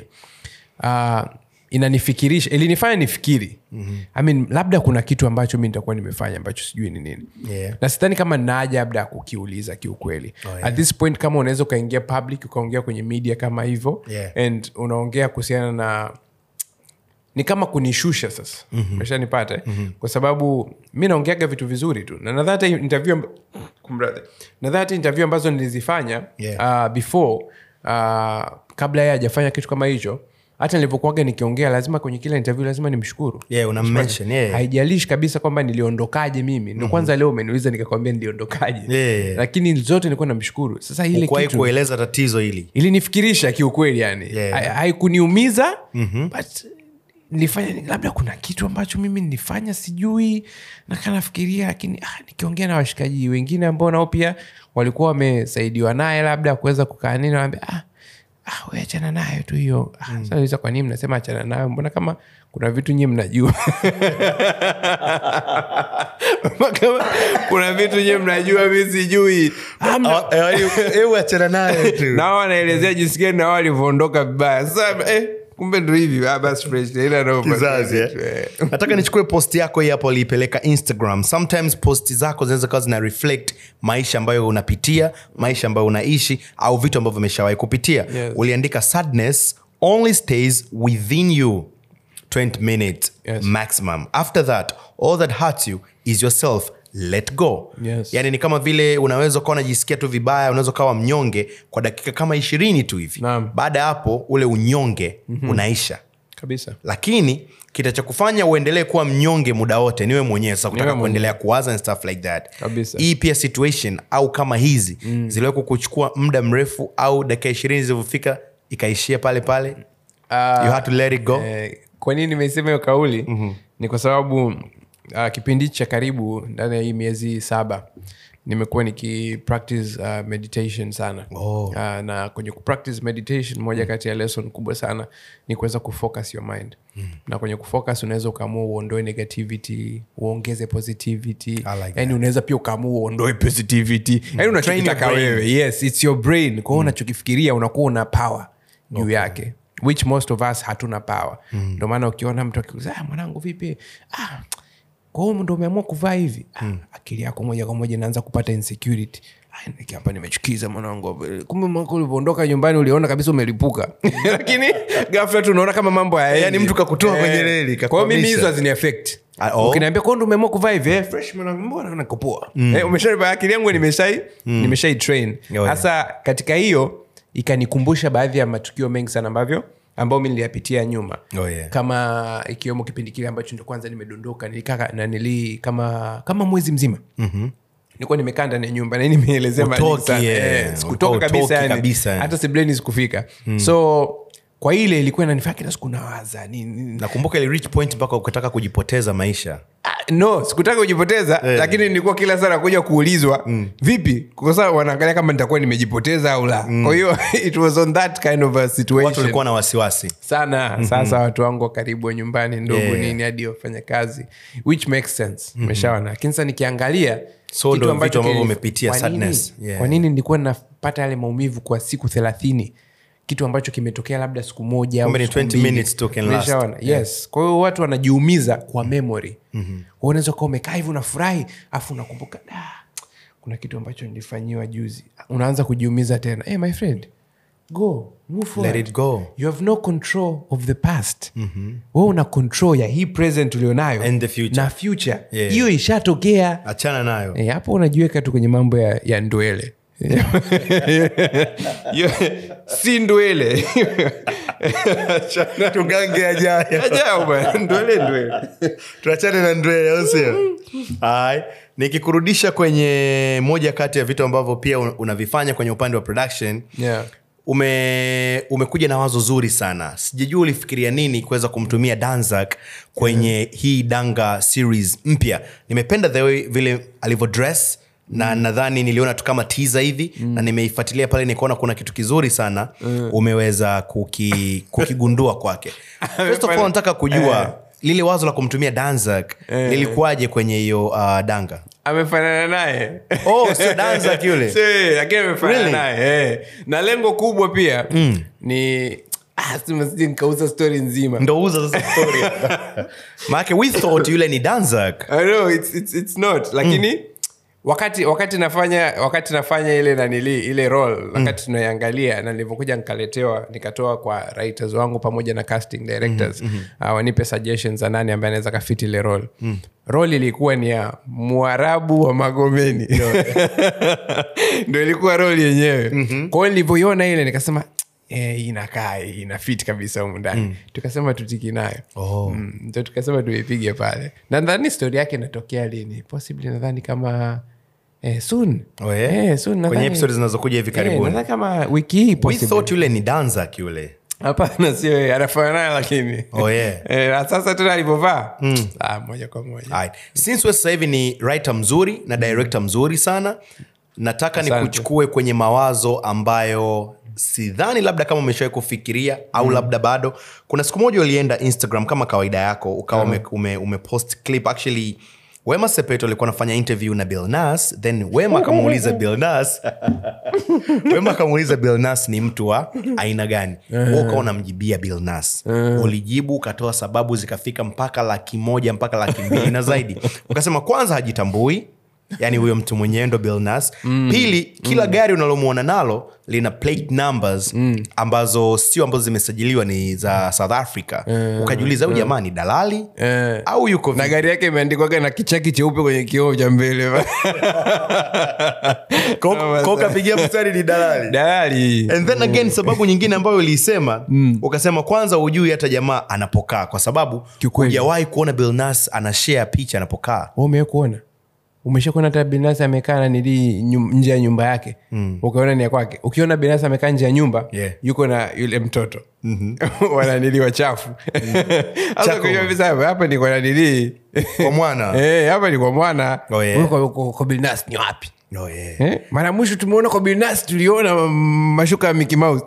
uh, inanifikirisha ilinifanya nifikiri mm-hmm. I mean, labda kuna kitu ambacho mi nitakuwa nimefanya ambacho sijui ni nini Yeah. na sidhani kama naaja labda ya kukiuliza kiukweli Oh, yeah. at this point kama unaweza ukaingia public ukaongea kwenye media kama hivyo Yeah. and unaongea kuhusiana na ni kama kunishusha sasa mm-hmm. meshanipata mm-hmm. kwa sababu mi naongeaga vitu vizuri tu na nadhani hata interview amb- kumradhi. nadhani hata interview ambazo nilizifanya Yeah. uh, before uh, kabla yeye hajafanya kitu kama hicho hata nilivyokuaga nikiongea lazima kwenye kila interview lazima nimshukuru Yeah, una mention, yeah. haijalishi kabisa kwamba niliondokaje mimi ndo kwanza leo umeniuliza nikakwambia niliondokaje Yeah. lakini zote nilikuwa namshukuru sasa ile Ukuwahi kitu kueleza tatizo hili ilinifikirisha kiukweli yani Yeah. Ha- haikuniumiza but nilifanya labda kuna kitu ambacho mimi nilifanya sijui nakaa nafikiria lakini ah, nikiongea na washikaji wengine ambao nao pia walikuwa wamesaidiwa naye labda kuweza kukaa nini wanaambia ah, ah, we achana nayo tu hiyo ah, sasa nauliza kwa nini mnasema achana nayo mbona kama kuna vitu nyie mnajua kama kuna vitu nyie mnajua mi sijui ah, mna- hebu achana naye tu nao wanaelezea jinsi gani nao walivyoondoka vibaya sasa eh, kumbe ndo hivi ah, basi fresh haina noma. kizazi eh? Eh. nataka nichukue posti yako hii hapo uliipeleka instagram sometimes posti zako zinaweza kawa zina reflect maisha ambayo unapitia maisha ambayo unaishi au vitu ambavyo umeshawahi kupitia Yes. uliandika sadness only stays within you 20 minutes Yes. maximum after that all that hurts you is yourself let go Yes. yani ni kama vile unaweza ukawa unajisikia tu vibaya unaweza ukawa mnyonge kwa dakika kama ishirini tu hivi Naam. baada ya hapo ule unyonge mm-hmm. unaisha kabisa lakini kitachokufanya uendelee kuwa mnyonge muda wote niwe mwenyewe sasa kutaka Niwe mwenyewe. kuendelea kuwaza and stuff like that Kabisa. hii pia situation au kama hizi mm. ziliwahi kukuchukua muda mrefu au dakika ishirini zilivyofika ikaishia pale pale you had to let it go eh, kwa nini nimesema hiyo kauli mm-hmm. ni kwa sababu uh, kipindi cha karibu ndani ya hii miezi saba nimekuwa niki practice uh, meditation sana Oh. uh, na kwenye kupractice meditation moja kati ya lesson kubwa sana ni kuweza kufocus your mind mm. na kwenye kufocus unaweza ukaamua uondoe negativity uongeze positivity I like yani unaweza pia ukaamua uondoe positivity yani unachokitaka Train your brain. wewe yes it's your brain kwao unachokifikiria unakuwa una power juu yake which most of us hatuna power ndo maana ukiona mtu akiuza ah, mwanangu vipi ah, kwa hiyo ndo umeamua kuvaa hivi ah, akili yako moja kwa moja inaanza kupata insecurity Ah, niki hapa nimechukiza mwanangu kumbe mwaka ulivyoondoka nyumbani uliona kabisa umelipuka lakini gafla tu unaona kama mambo hayaendi. Yani mtu kakutoa Eh, kwenye reli, kwa hiyo mimi kakuhamisha. hizo hazini affect Ah, oh. ukiniambia kwa ndo umeamua kuvaa hivi eh, fresh mwanangu mbona nakopoa eh, umesha akili yangu nimeshai nimeshai train yeah. hasa katika hiyo ikanikumbusha baadhi ya matukio mengi sana ambavyo ambao mi niliyapitia nyuma Oh, yeah. kama ikiwemo kipindi kile ambacho ndo kwanza nimedondoka nilikaa na nili kama kama mwezi mzima mm-hmm nilikuwa nimekaa ndani ya nyumba na hii nimeelezea mara nyingi Utoki, sana. yeah. Eh, sikutoka Utoki kabisa yani. kabisa, yani. hata sibleni sikufika so kwa ile ilikuwa inanifanya kila siku nawaza nini nakumbuka ili reach point mpaka ukataka kujipoteza maisha Ah, no sikutaka kujipoteza Eh. lakini nilikuwa kila sana kuja kuulizwa mm. vipi kwa sababu wanaangalia kama nitakuwa nimejipoteza au la mm. kwa hiyo it was on that kind of a watu situation walikuwa na wasiwasi sana mm-hmm. sasa watu wangu wa karibu wa nyumbani ndugu Yeah. nini hadi wafanya kazi which makes sense mm-hmm. meshaona lakini sasa nikiangalia So kitu ndo ambacho vitu ambavyo kilif- umepitia, kwa nini- sadness. Yeah. kwa nini nilikuwa napata yale maumivu kwa siku thelathini kitu ambacho kimetokea labda siku moja au Kumbe ni siku 20 mbili. minutes tu can last. Umeshaona? yes kwa hiyo watu wanajiumiza kwa memory mm-hmm. unaweza kuwa umekaa hivi unafurahi afu unakumbuka "Da, kuna kitu ambacho nilifanyiwa juzi unaanza kujiumiza tena hey, my friend go move forward. Let it go. you have no control of the past mm-hmm. we una control ya hii present ulionayo And the future. na future Yeah. hiyo ishatokea achana nayo Eh, hapo unajiweka tu kwenye mambo ya, ya ndwele Yo- si ndwele tugange ajayo Ajao bwana, ndwele ndwele tuachane na ndwele au sio Hai. nikikurudisha kwenye moja kati ya vitu ambavyo pia un- unavifanya kwenye upande wa production yeah. ume umekuja na wazo zuri sana sijajua ulifikiria nini kuweza kumtumia danzak kwenye hii danga series mpya nimependa the way vile alivyodress na nadhani niliona tu kama tiza hivi mm. na nimeifuatilia pale nikaona kuna kitu kizuri sana mm. umeweza kuki, kukigundua kwake First of all, nataka kujua lile wazo la kumtumia danzak lilikuwaje kwenye hiyo uh, danga amefanana naye oh sio danzak yule Si, lakini amefanana Really? naye eh. na lengo kubwa pia mm. ni ah, sema sije nikauza stori nzima ndo uza sasa story maanake we thought yule ni danzak I know, it's, it's, it's not lakini wakati wakati nafanya wakati nafanya ile nanili ile role wakati tunaiangalia na nilivyokuja nikaletewa nikatoa kwa writers wangu pamoja na casting directors uh, wanipe suggestions za nani ambaye anaweza kafiti ile role role ilikuwa ni ya mwarabu wa magomeni ndo ilikuwa role yenyewe kwa hiyo nilivyoiona ile nikasema eh, inakaa ina fit kabisa humu ndani tukasema tutiki nayo Oh. mm, ndo tukasema tuipige pale nadhani stori yake inatokea lini possibly nadhani kama eh, soon Oh, yeah? eh, soon kwenye nadhani- episode zinazokuja hivi eh, karibuni nadhani kama wiki hii we possibly. thought yule ni danzak yule hapana sio yeye, anafanya naye lakini Oh, yeah. eh, na sasa tena alivyovaa ah, moja kwa moja Alright. since we sasa hivi ni writer mzuri na director mzuri sana nataka Asante. nikuchukue kwenye mawazo ambayo sidhani labda kama umeshawai kufikiria au labda bado kuna siku moja ulienda instagram kama kawaida yako ukawa ume, ume, umepost clip actually wema sepeto alikuwa anafanya interview na bilnas then wema akamuuliza bilnas wema akamuuliza bilnas ni mtu wa aina gani uh ukawa unamjibia bilnas ulijibu ukatoa sababu zikafika mpaka laki moja mpaka laki mbili na zaidi ukasema kwanza hajitambui yani huyo mtu mwenyewe ndo bilnas mm. pili kila mm. gari unalomwona nalo lina plate numbers mm. ambazo sio ambazo zimesajiliwa ni za south africa uh, ukajiuliza huyu jamaa ni dalali Eh. au yuko na vipi? gari yake imeandikwaga na kichaki cheupe kwenye kioo cha mbele Kwa- kwa ukapigia mstari ni dalali dalali and then again sababu nyingine ambayo uliisema mm. ukasema kwanza hujui hata jamaa anapokaa kwa sababu Kiukweli. hujawahi kuona bilnas anashare picha anapokaa umewe kuona umeshakuona hata binasi amekaa nanili nje ya nyumba yake mm. ukaona ni ya kwake ukiona binasi amekaa nje ya nyumba Yeah. yuko na yule mtoto mm-hmm. wananili wachafu Sasa Chako. kujua kabisa hapa hapa ni kwa nanili kwa mwana Eh, hapa ni kwa mwana Oh, yeah. Wewe kwa- kwa- kwa Bilnas ni wapi oh, yeah. Eh, mara ya mwisho tumeona kwa Bilnas tuliona mm, mashuka ya Mickey Mouse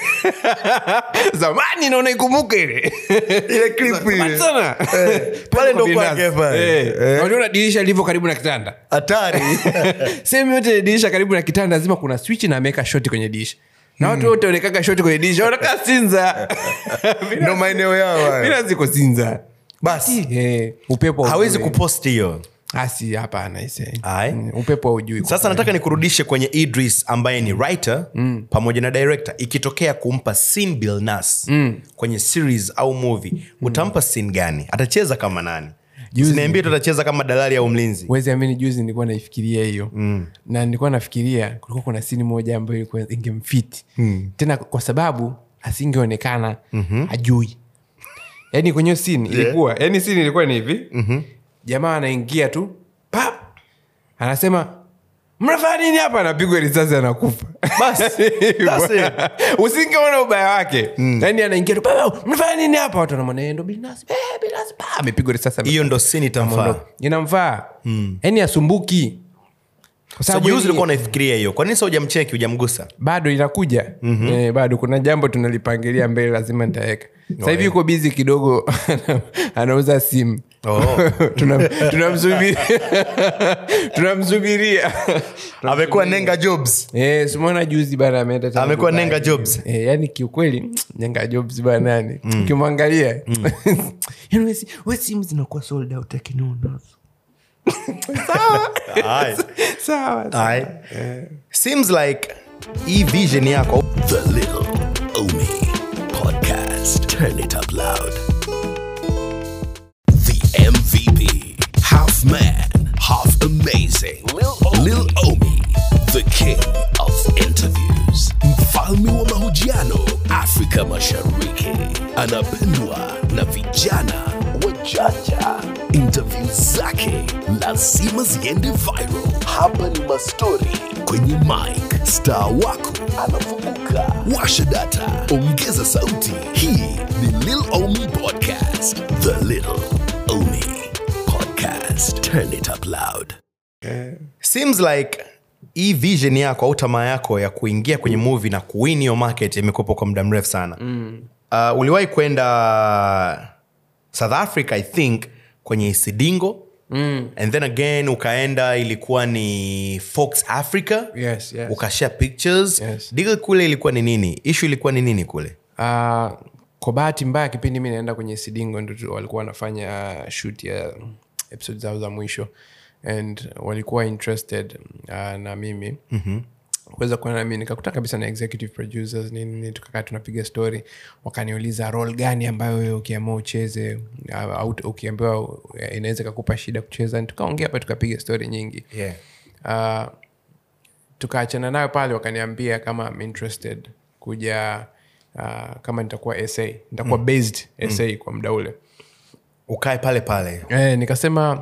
zamani naona ikumbuke ile ile clip Zamani ile sana. pale ndo Kwa Bilnas. kwake pale. Eh, Eh. waliona dirisha lilivyo karibu na kitanda hatari sehemu yote dirisha karibu na kitanda lazima kuna switch na ameweka shoti kwenye dirisha na watu wote wanekaga shoti kwenye dirisha wanakaa sinza ndo maeneo yao hayo. bila ziko sinza basi Eh, upepo hawezi haujui. kupost hiyo asi hapana ise Aye. Mm, upepo haujui sasa nataka nikurudishe kwenye idris ambaye ni writer mm. pamoja na director ikitokea kumpa sin bilnas mm. kwenye series au movie utampa sin gani atacheza kama nani Juzi. siniambie tu atacheza kama dalali au mlinzi wezi amini juzi nilikuwa naifikiria hiyo mm. na nilikuwa nafikiria kulikuwa kuna sini moja ambayo ilikuwa ingemfiti mm. tena kwa sababu asingeonekana mm-hmm. ajui yaani kwenye hiyo sini ilikuwa yaani sini ilikuwa ni hivi mm-hmm. jamaa anaingia tu pap anasema mnafanya nini hapa anapigwa risasi anakufa Bas, that's it. usingeona ubaya wake yaani anaingia tu "Pap, mnafanya nini hapa watu wanamwona "Eh, ndo Bilnas, eh, Bilnas." Pa, amepigwa risasi hiyo ndo sin itamfaa Ameondoka. inamfaa yaani asumbuki kwa so sababu juzi yeye- ulikuwa unaifikiria hiyo kwa nini sa ujamcheki ujamgusa bado inakuja mm-hmm. eh, bado kuna jambo tunalipangilia mbele lazima nitaweka sasa hivi yuko bizi kidogo anauza simu Oh. Tunam- tunamsubiri- tunamsubiria amekuwa nenga jobs Eh, simona juzi bana ameenda tena Amekuwa Dubai. Nenga Jobs. Eh, yani kiukweli nenga jobs banani ukimwangalia yani we si- we simu zinakuwa sold out lakini unazo Aye. sawa Aye. seems like hii vision yako The Little Omi Podcast. Turn it up loud. The MVP. Half man, half amazing. Lil, Lil Omi. The king of interviews. Mfalme wa mahojiano Afrika Mashariki. Anapendwa na vijana wajanja. Interview zake lazima ziende viral. Hapa ni mastori kwenye mic. Star wako anafunguka. Washa data, ongeza sauti. Hii ni Lil Omi Podcast. The Little Omi Podcast. Turn it up loud. seems like hii vision yako au tamaa yako ya kuingia kwenye movie na kuwin hiyo market imekuwepo kwa muda mrefu sana mm. uh, uliwahi kwenda south africa i think kwenye isidingo mm. and then again ukaenda ilikuwa ni fox africa Yes, yes. ukashare pictures Yes. deal kule ilikuwa ni nini ishu ilikuwa ni nini kule Uh, kwa bahati mbaya kipindi mi naenda kwenye sidingo ndo tu- walikuwa wanafanya shoot ya episode zao za mwisho and walikuwa interested uh, na mimi mm-hmm kuweza kuona nami nikakuta kabisa na executive producers nini nini tukakaa tunapiga story wakaniuliza role gani ambayo wewe ukiamua ucheze au au ukiambiwa eh, inaweza ikakupa shida kucheza tukaongea pa tukapiga story nyingi yeah. uh, tukaachana nayo pale wakaniambia kama I'm interested kuja uh, kama nitakuwa sa nitakuwa based sa kwa muda ule ukae pale pale eh, nikasema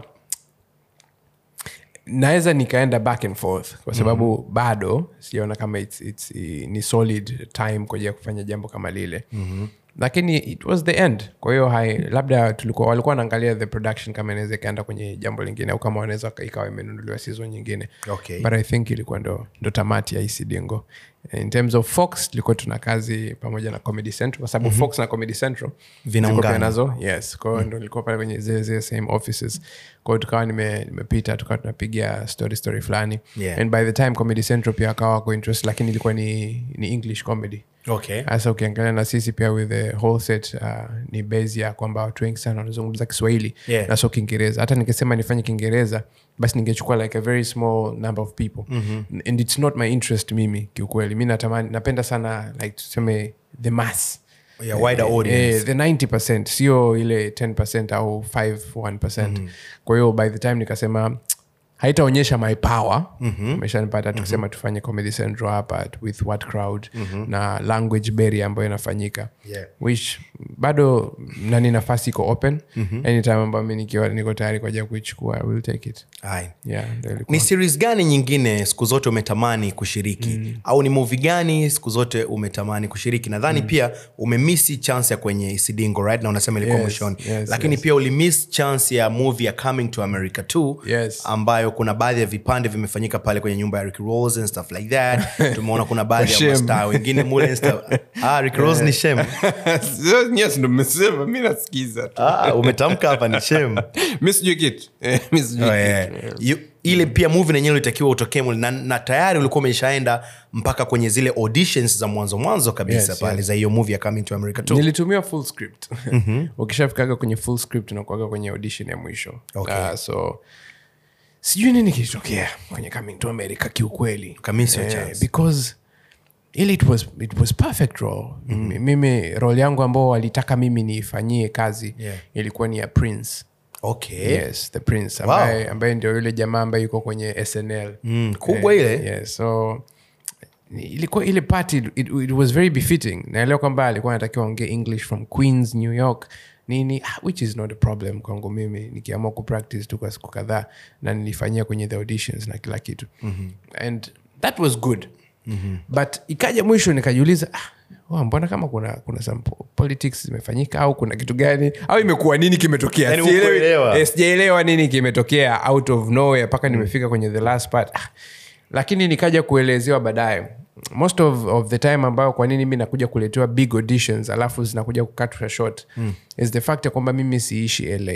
naweza nikaenda back and forth kwa sababu mm-hmm. bado sijaona kama it's, it's, i- ni solid time kwa ajili ya kufanya jambo kama lile mm-hmm lakini it was the end kwa hiyo hai labda tulikuwa walikuwa wanaangalia the production kama inaweza ikaenda kwenye jambo lingine au kama wanaweza waka- ikawa imenunuliwa season nyingine Okay. but i think ilikuwa ndo, ndo tamati ya isidingo in terms of fox tulikuwa tuna kazi pamoja na comedy central kwa sababu mm-hmm. fox na comedy central Vinaungana. ziko pia nazo yes kwa hiyo ndo nilikuwa pale kwenye zile zile same offices kwa hiyo tukawa nime- nimepita tukawa tunapiga story story fulani Yeah. and by the time comedy central pia akawa wako interest lakini ilikuwa ni, ni english comedy okay hasa ukiangalia na sisi pia with the whole set uh, ni base ya kwamba watu wengi sana wanazungumza kiswahili Yeah. na sio kiingereza hata nikisema nifanye kiingereza basi ningechukua like a very small number of people mm-hmm. and it's not my interest mimi kiukweli mi natamani napenda sana like tuseme the mass Yeah, wider audience. eh, the 90 sio ile 10 au 5 1 mm-hmm. kwa hiyo by the time nikasema haitaonyesha my power umeshanipata mm-hmm. tukisema tufanye comedy central hapa with what crowd mm-hmm. na language barrier ambayo inafanyika Yeah. which bado nani nafasi iko open mm-hmm. anytime ambayo mi nikiwa niko tayari kwa ajili ya kuichukua I will take it Aye. yeah, ndio ilikuwa. ni series gani nyingine siku zote umetamani kushiriki mm. au ni movie gani siku zote umetamani kushiriki nadhani mm. pia umemisi chance ya kwenye isidingo right na unasema ilikuwa Yes, mwishoni yes, lakini yes. pia ulimiss chance ya movie ya coming to america 2 Yes. ambayo kuna baadhi ya vipande vimefanyika pale kwenye nyumba ya rick Ross and stuff like that tumeona kuna baadhi ya Shem. mastaa wengine mule and stuff. ah, rick Ross ni shem yes ndo mmesema mi nasikiza tu ah, umetamka hapa ni shem mi sijui kitu Eh, mi sijui Oh, yeah. kitu. You- ile pia movie nenyewe ulitakiwa utokee mule na, na tayari ulikuwa umeshaenda mpaka kwenye zile auditions za mwanzo mwanzo kabisa Yes, pale yes. za hiyo movie ya coming to america 2 nilitumia full script ukishafikaga kwenye full script unakuaga kwenye audition ya mwisho Okay. uh, so sijui nini kilitokea kwenye coming to america kiukweli Ukamisi your chance. because ili it was, it was perfect role mm-hmm. mimi role yangu ambao walitaka mimi niifanyie kazi Yeah. ilikuwa ni ya prince okay yes the prince Wow. ambaye, ambaye ndio yule jamaa ambaye yuko kwenye snl Mm, kubwa ile. yes, so ilikuwa ile party it, it was very befitting naelewa kwamba alikuwa anatakiwa ongea english from queens new york nini ah, which is not a problem kwangu mimi nikiamua kupractice tu kwa siku kadhaa na nilifanyia kwenye the auditions na kila kitu mm-hmm. and that was good mm-hmm. but ikaja mwisho nikajiuliza ah, wa, mbona kama kuna kuna some po- politics zimefanyika au kuna kitu gani au imekuwa nini kimetokea Yaani Sielewi- hukuelewa. eh, sijaelewa nini kimetokea out of nowhere mpaka nimefika kwenye the last part ah, lakini nikaja kuelezewa baadaye most of, of the time ambayo kwa nini mi nakuja kuletewa big auditions alafu zinakuja kukatwa short mm. is the fact ya kwamba mimi siishi la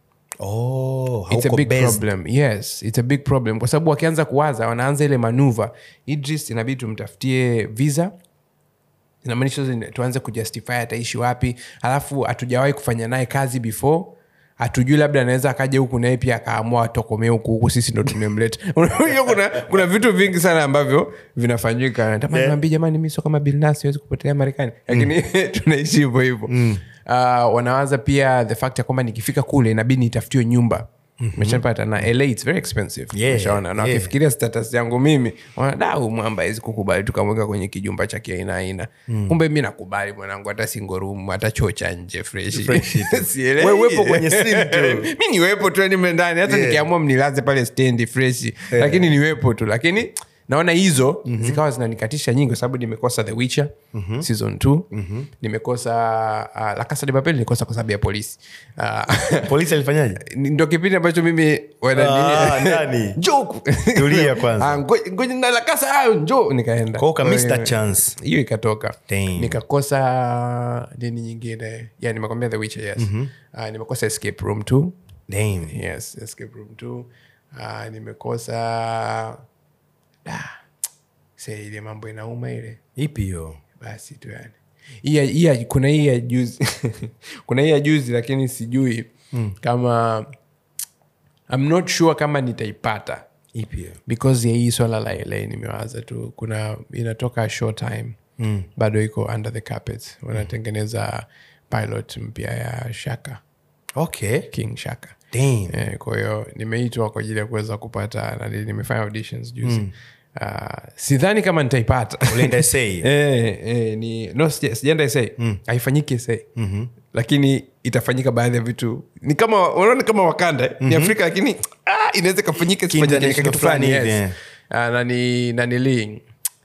oh, it's a hauko big based. problem yes it's a big problem kwa sababu wakianza kuwaza wanaanza ile manuva idris inabidi tumtafutie visa inamaanisha sasa tuanze kujustify ataishi wapi alafu hatujawahi kufanya naye kazi before hatujui labda anaweza akaja huku naye pia akaamua atokomee huku huku sisi ndo tumemleta Unajua kuna, kuna vitu vingi sana ambavyo vinafanyika natamani Yeah. niwaambie, jamani mi sio kama bilnas siwezi kupotelea marekani lakini tunaishi hivyo hivyo uh, wanawaza pia the fact ya kwamba nikifika kule inabidi nitafutiwe nyumba meshapata na la its very expensive Yeah, Umeshaona? na yeah. wakifikiria status yangu mimi wanadau mwamba awezi kukubali tukamweka kwenye kijumba cha kiaina aina kumbe mi nakubali mwanangu hata singorumu hata choo cha nje freshi Freshi tu. Sielewi. We uwepo kwenye scene tu. mi niwepo tu nime ndani hata Yeah. nikiamua mnilaze pale stendi freshi lakini niwepo tu lakini naona hizo mm-hmm. zikawa zinanikatisha nyingi kwa sababu nimekosa the witcher mm-hmm. season t mm-hmm. nimekosa uh, la casa de papel nilikosa kwa sababu ya polisi uh, polisi alifanyaje ndo kipindi ambacho mimi wana- Ah, nini- ndani. Njoo. Tulia kwanza. Ah, ngoja- ngoja na la casa ah, njoo nikaenda Kwa hiyo uka miss Kwa that hiyo- chance. hiyo ikatoka Damn. nikakosa nini nyingine yeah, nimekwambia the witcher yes uh, nimekosa escape room t Damn. yes escape room t uh, nimekosa da se ile mambo inauma ile ipi hiyo basi tu yani hii ya- hii ya- kuna hii ya juzi kuna hii ya juzi lakini sijui mm. kama I'm not sure kama nitaipata ipi hiyo because ya hii swala la la nimewaza tu kuna inatoka short time mm. bado iko under the carpet wanatengeneza pilot mpya ya shaka okay king shaka Damn. Eh, kwa hiyo nimeitwa kwa ajili ya kuweza kupata nani nimefanya auditions juzi mm. uh, sidhani kama nitaipata ulienda SA? Eh, eh, ni no sija- sijaenda sa haifanyiki sa lakini itafanyika baadhi ya vitu ni kama unaona kama wakanda ni afrika lakini ah, inaweza ikafanyika isifanyike, International kitu fulani fulani yes. hivi, Ah, na ni nanili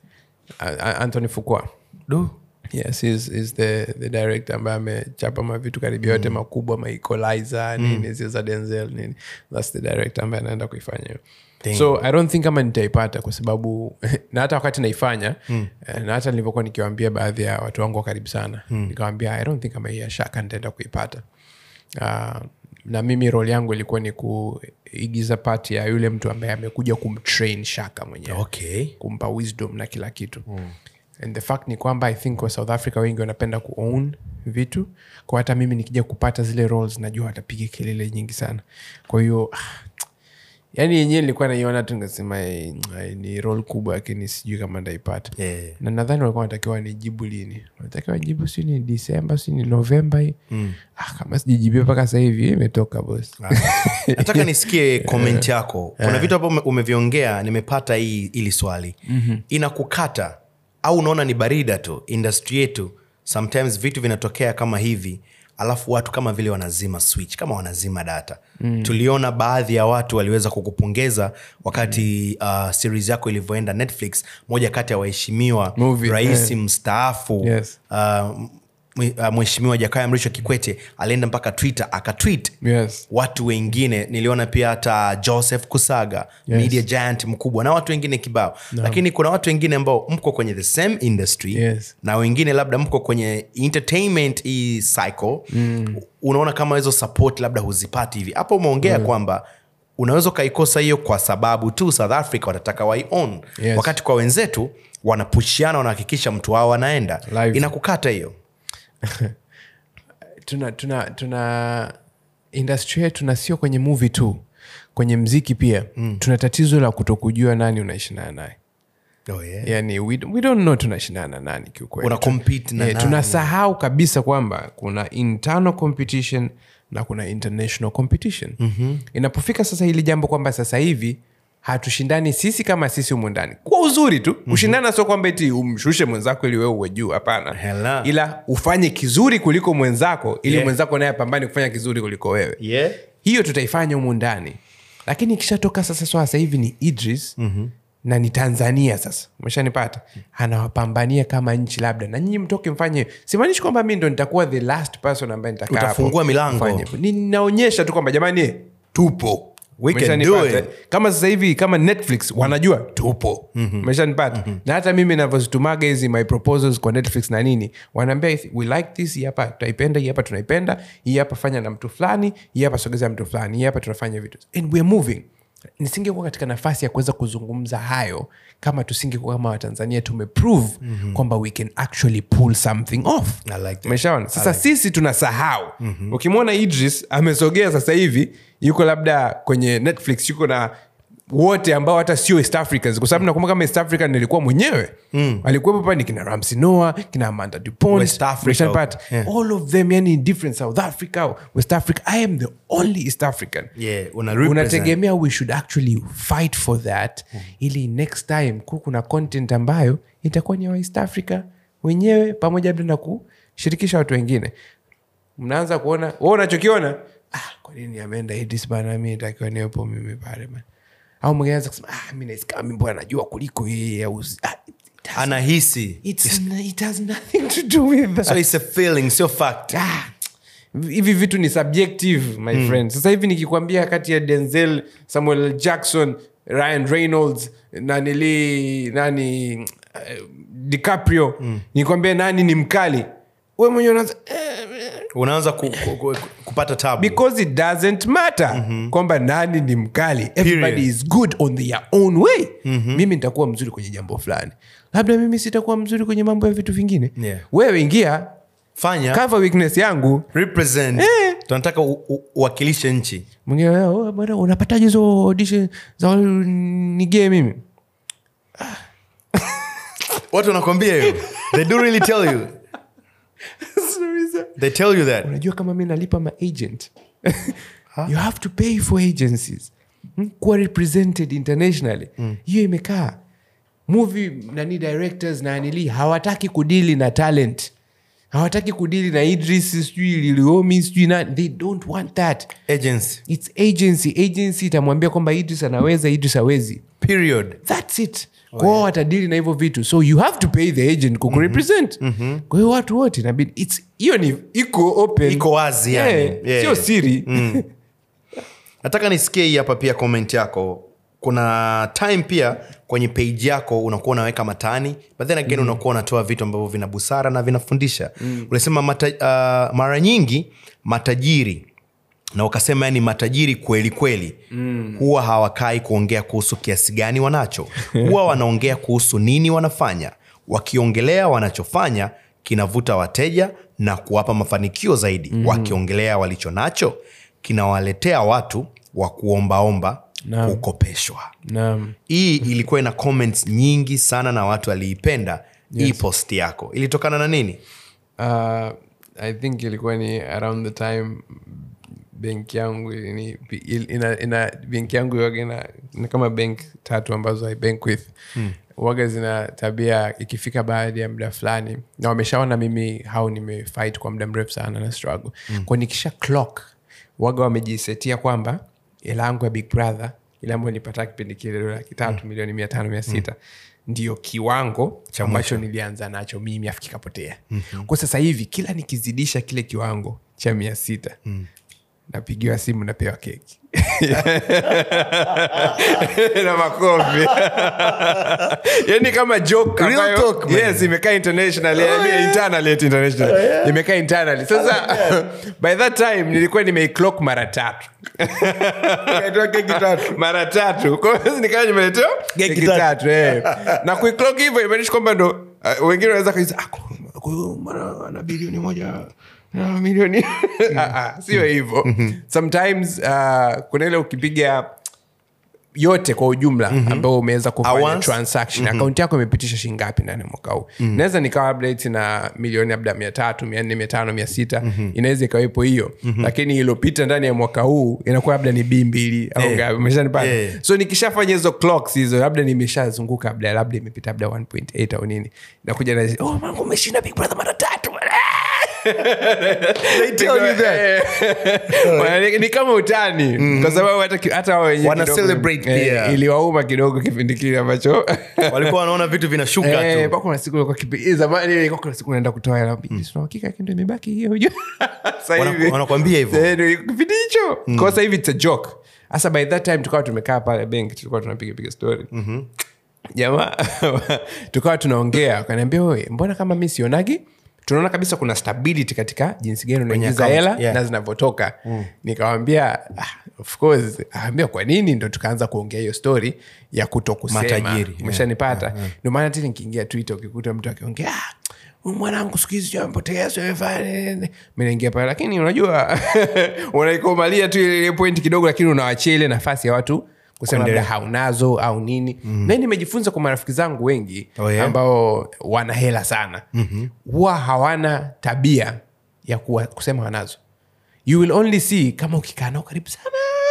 anthony fukua Du. yes he's, he's the, the director ambaye amechapa mavitu karibu yote makubwa maecolizer nini zile za denzel nini thats the director ambaye anaenda kuifanya hiyo Damn. so i don't think kama nitaipata kwa sababu na hata wakati naifanya mm. na hata nilivyokuwa nikiwaambia baadhi ya watu wangu wa karibu sana mm. nikawambia i don't think kama hii ya shaka nitaenda kuipata uh, na mimi role yangu ilikuwa ni kuigiza pati ya yule mtu ambaye amekuja kumtrain shaka mwenyewe okay kumpa wisdom na kila kitu mm. and the fact ni kwamba i think wa south africa wengi wanapenda kuown vitu kwa hata mimi nikija kupata zile roles najua watapiga kelele nyingi sana kwa hiyo ah, yani yenyewe nilikuwa naiona tu nikasema eh, ai, ni role kubwa lakini sijui kama ndaipata Yeah. na nadhani walikuwa wanatakiwa nijibu lini wanatakiwa nijibu si ni disemba si ni novemba hii mm. ah, kama sijijibia mpaka sahivi imetoka bos nataka nisikie comment yako kuna vitu ambavyo ume- umeviongea nimepata hii ili swali mm-hmm. inakukata au unaona ni barida tu industry yetu sometimes vitu vinatokea kama hivi alafu watu kama vile wanazima switch kama wanazima data mm. tuliona baadhi ya watu waliweza kukupongeza wakati uh, series yako ilivyoenda netflix moja kati ya waheshimiwa Movie, rais yeah. mstaafu Yes. uh, mwe- uh, mheshimiwa jakaya mrisho kikwete alienda mpaka twitter akatwit yes. watu wengine niliona pia hata joseph kusaga Yes. media giant mkubwa na watu wengine kibao no. lakini kuna watu wengine ambao mko kwenye the same industry Yes. na wengine labda mko kwenye entertainment hii cycle mm. unaona kama hizo support labda huzipati hivi hapo umeongea mm. kwamba unaweza ukaikosa hiyo kwa sababu tu south africa watataka waion Yes. wakati kwa wenzetu wanapushiana wanahakikisha mtu wao anaenda Live. inakukata hiyo tuna tuna tuna industry yetu na sio kwenye movie tu kwenye mziki pia mm. tuna tatizo la kutokujua nani unaishindana naye oh, yeah. yani we, we don't know tunashindana na nani kiukweli Una compete na Eh, nani? tunasahau kabisa kwamba kuna internal competition na kuna international competition mm-hmm. inapofika sasa hili jambo kwamba sasa hivi hatushindani sisi kama sisi humu ndani kwa uzuri tu mm-hmm. ushindana sio kwamba eti umshushe mwenzako ili wewe uwe juu hapana Hela. ila ufanye kizuri kuliko mwenzako ili Yeah. mwenzako naye apambane kufanya kizuri kuliko wewe Yeah. hiyo tutaifanya humu ndani lakini ikishatoka sasa swala sasa hivi ni idris mm-hmm. na ni tanzania sasa umeshanipata anawapambania kama nchi labda na nyinyi mtoke mfanye hivyo. simaanishi kwamba mi ndo nitakuwa the last person ambaye nitakaa hapo Utafungua milango. kufanya hivyo. ninaonyesha tu kwamba jamani tupo We can Umeshanipata, do it. eh? kama sasa hivi kama netflix wanajua tupo umeshanipata na hata mimi navyozitumaga hizi my proposals kwa netflix na nini wanaambia "If we like this hii hapa tutaipenda hii hapa tunaipenda hii hapa fanya na mtu fulani hii hapa sogeza mtu fulani hii hapa tunafanya vitu and weare moving nisingekuwa katika nafasi ya kuweza kuzungumza hayo kama tusingekuwa kama watanzania tumeprove mm-hmm. kwamba we can actually pull something off I like that. umeshaona sasa sisi tunasahau mm-hmm. ukimwona idris amesogea sasa hivi yuko labda kwenye netflix yuko na wote ambao hata sio east africans kwa sababu nakumbuka kama east african nilikuwa mwenyewe mm. alikuwepo pale kina ramsi noa kina amanda dupont West Africa. umeshanipata? Yeah. all of them yani different south africa west africa i am the only east african Yeah, una represent. unategemea we should actually fight for that ili next time ku kuna content ambayo itakuwa ni ya east africa wenyewe pamoja labda na kushirikisha watu wengine mnaanza kuona we unachokiona ah, kwa nini ameenda Idris bana mi takiwa niwepo mimi pale bana au mwingine anaweza kusema ah, mi nahisi kama mi mbona najua kuliko yeye au ah, it has- anahisi it's- it has nothing to do with that so it's a feeling sio fact Ah, hivi vitu ni subjective my mm. friend sasa hivi nikikwambia kati ya denzel samuel L. jackson ryan reynolds nanili nani uh, dicaprio mm. nikwambia nani ni mkali we mwenyewe unaanza eh, unaanza ku, ku, ku, kupata tabu because it doesn't matter mm-hmm. kwamba nani ni mkali everybody Period. is good on their own way mm-hmm. mimi nitakuwa mzuri kwenye jambo fulani labda mimi sitakuwa mzuri kwenye mambo ya vitu vingine Yeah. wewe ingia fanya cover weakness yangu represent Eh. tunataka u- u- uwakilishe nchi mwingine "Oh, bwana unapataje hizo audition za wale nigee mimi watu wanakwambia hiyo they do really tell you they tell you that unajua kama mi nalipa ma agent you have to pay for agencies Hmm, kuwa represented internationally hiyo imekaa movie nani directors na nili hawataki kudili na talent hawataki kudili na idris sijui liliomi sijui na they don't want that agency its agency agency itamwambia kwamba idris anaweza idris awezi period thats it kwao watadili na hivyo vitu so you have to pay the agent kukurepresent kwa hiyo watu wote inabidi it's- hiyo ni iko open Iko wazi yani. Yeah, Yeah. sio siri nataka nisikie hii hapa pia comment yako kuna time pia kwenye page yako unakuwa unaweka matani but then again mm. unakuwa unatoa vitu ambavyo vina busara na vinafundisha mm. unasema mata, uh, mara nyingi matajiri na ukasema yani matajiri kweli kweli mm. huwa hawakai kuongea kuhusu kiasi gani wanacho huwa wanaongea kuhusu nini wanafanya wakiongelea wanachofanya kinavuta wateja na kuwapa mafanikio zaidi mm. wakiongelea walicho nacho kinawaletea watu wa kuombaomba Naam. kukopeshwa naam hii ilikuwa ina comments nyingi sana na watu waliipenda yes. hii post yako ilitokana na nini uh, i think ilikuwa ni around the time benki yangu ni, ina, ina benki yangu waga ina, ina kama benk tatu ambazo i bank with hmm. waga zina tabia ikifika baada ya muda fulani na wameshaona mimi hau nimefight kwa muda mrefu sana na struggle hmm. kwa nikisha clock waga wamejisetia kwamba ila yangu ya big brother ile ambayo nipata kipindi kile dola laki tatu milioni mia tano mia sita ndio kiwango cha ambacho nilianza nacho mimi afu kikapotea mm-hmm. kwa sasa hivi kila nikizidisha kile kiwango cha mia sita mm. napigiwa simu napewa keki na makofi yani kama joke Real ambayo- talk, man. yes imekaa international I mean, internally ati international imekaa internally sasa by that time nilikuwa nimeiclock mara tatu mara tatu Kwa hiyo nikawa nimeletewa Keki keki tatu. tatu eh. na kuiclock hivyo imaanisha kwamba ndo uh, wengine wanaweza kaisa mara ana bilioni moja na milioni Ah, ah, sio hivyo sometimes uh, kuna ile ukipiga yote kwa ujumla mm-hmm. ambao umeweza kufanya Once. transaction mm-hmm. akaunti yako imepitisha shingapi ndani ya mwaka huu mm-hmm. naweza nikawa labda eti na milioni labda mia tatu mia nne mia tano mia sita mm-hmm. inaweza ikawepo hiyo mm-hmm. lakini ilopita ndani ya mwaka huu inakuwa labda ni bii mbili au Eh. ngapi umeshanipata Eh. so nikishafanya hizo clocks hizo labda nimeshazunguka labda labda imepita labda 1.8 au nini nakuja na oh mangu umeshinda big brother mara tatu They tell you that. Wana- ni- ni kama utani kwa sababu hata ki- hata wao wenyewe Wana kidogo, celebrate eh, pia. iliwauma kidogo kipindi kile ambacho walikuwa wanaona vitu vinashuka Eh, tu mpaka kuna siku ilikuwa kipi- eh, zamani ilikuwa kuna siku unaenda kutoa hela "Bili, sina uhakika lakini ndio imebaki hiyo unajua." Sasa Wana- hivi- wanakuambia hivyo. Eh, ndio kipindi hicho kwa sasa hivi it's a joke hasa by that time tukawa tumekaa pale benki tulikuwa tunapiga piga story jamaa tukawa tunaongea akaniambia "Oe, mbona kama mi sionagi tunaona kabisa kuna stability katika jinsi gani unaingiza account, hela yeah. na zinavyotoka nikawambia ah, of course akaambia kwa nini ndo tukaanza kuongea hiyo story ya kuto kusema Matajiri, umeshanipata ndio maana tena nikiingia twitter ukikuta mtu akiongea "Ah, huyu mwanangu siku hizi sijui amepotea sijui amefanya nini." mi naingia pale lakini unajua unaikomalia tu ile ile point kidogo lakini unawachia ile nafasi ya watu kusema labda Kuendelea. haunazo au nini mm. na hii nimejifunza kwa marafiki zangu wengi Oh, yeah? ambao wana hela sana mm-hmm. huwa hawana tabia ya kuwa, kusema wanazo you will only see kama ukikaa nao karibu sana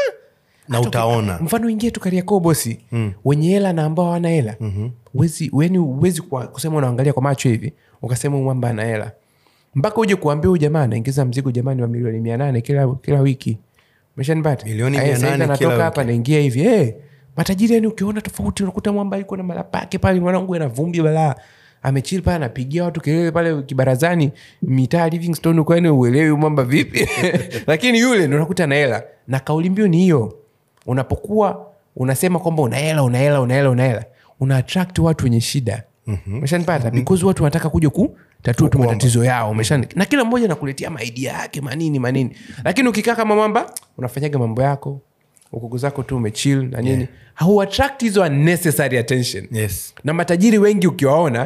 na Hata utaona uki- mfano ingie tu kariakoo bosi mm. wenye hela na ambao hawana hela mm-hmm. uwezi kusema unaangalia kwa macho hivi ukasema huyu mwamba ana hela mpaka uje kuambia huyu jamaa anaingiza mzigo jamani wa milioni mia nane kila, kila wiki meshanipata Milioni Aya, 800 sasa hivi kila anatoka wiki. hapa naingia hivi hey, matajiri yani ukiona tofauti unakuta mwamba yuko na malapake pale mwanangu ana vumbi balaa amechili pale anapigia watu kelele pale kibarazani mitaa livingstone kwani uelewi mwamba vipi lakini yule ndo unakuta na hela na kauli mbiu ni hiyo unapokuwa unasema kwamba una hela una hela una hela una hela una attract watu wenye shida umeshanipata because watu wanataka kuja kutatua tu matatizo yao umeshani na kila mmoja nakuletea maidia yake manini manini lakini ukikaa kama mwamba unafanyaga mambo yako ukugu zako tu umechil na nini yeah. hauattract hizo unnecessary attention yes na matajiri wengi ukiwaona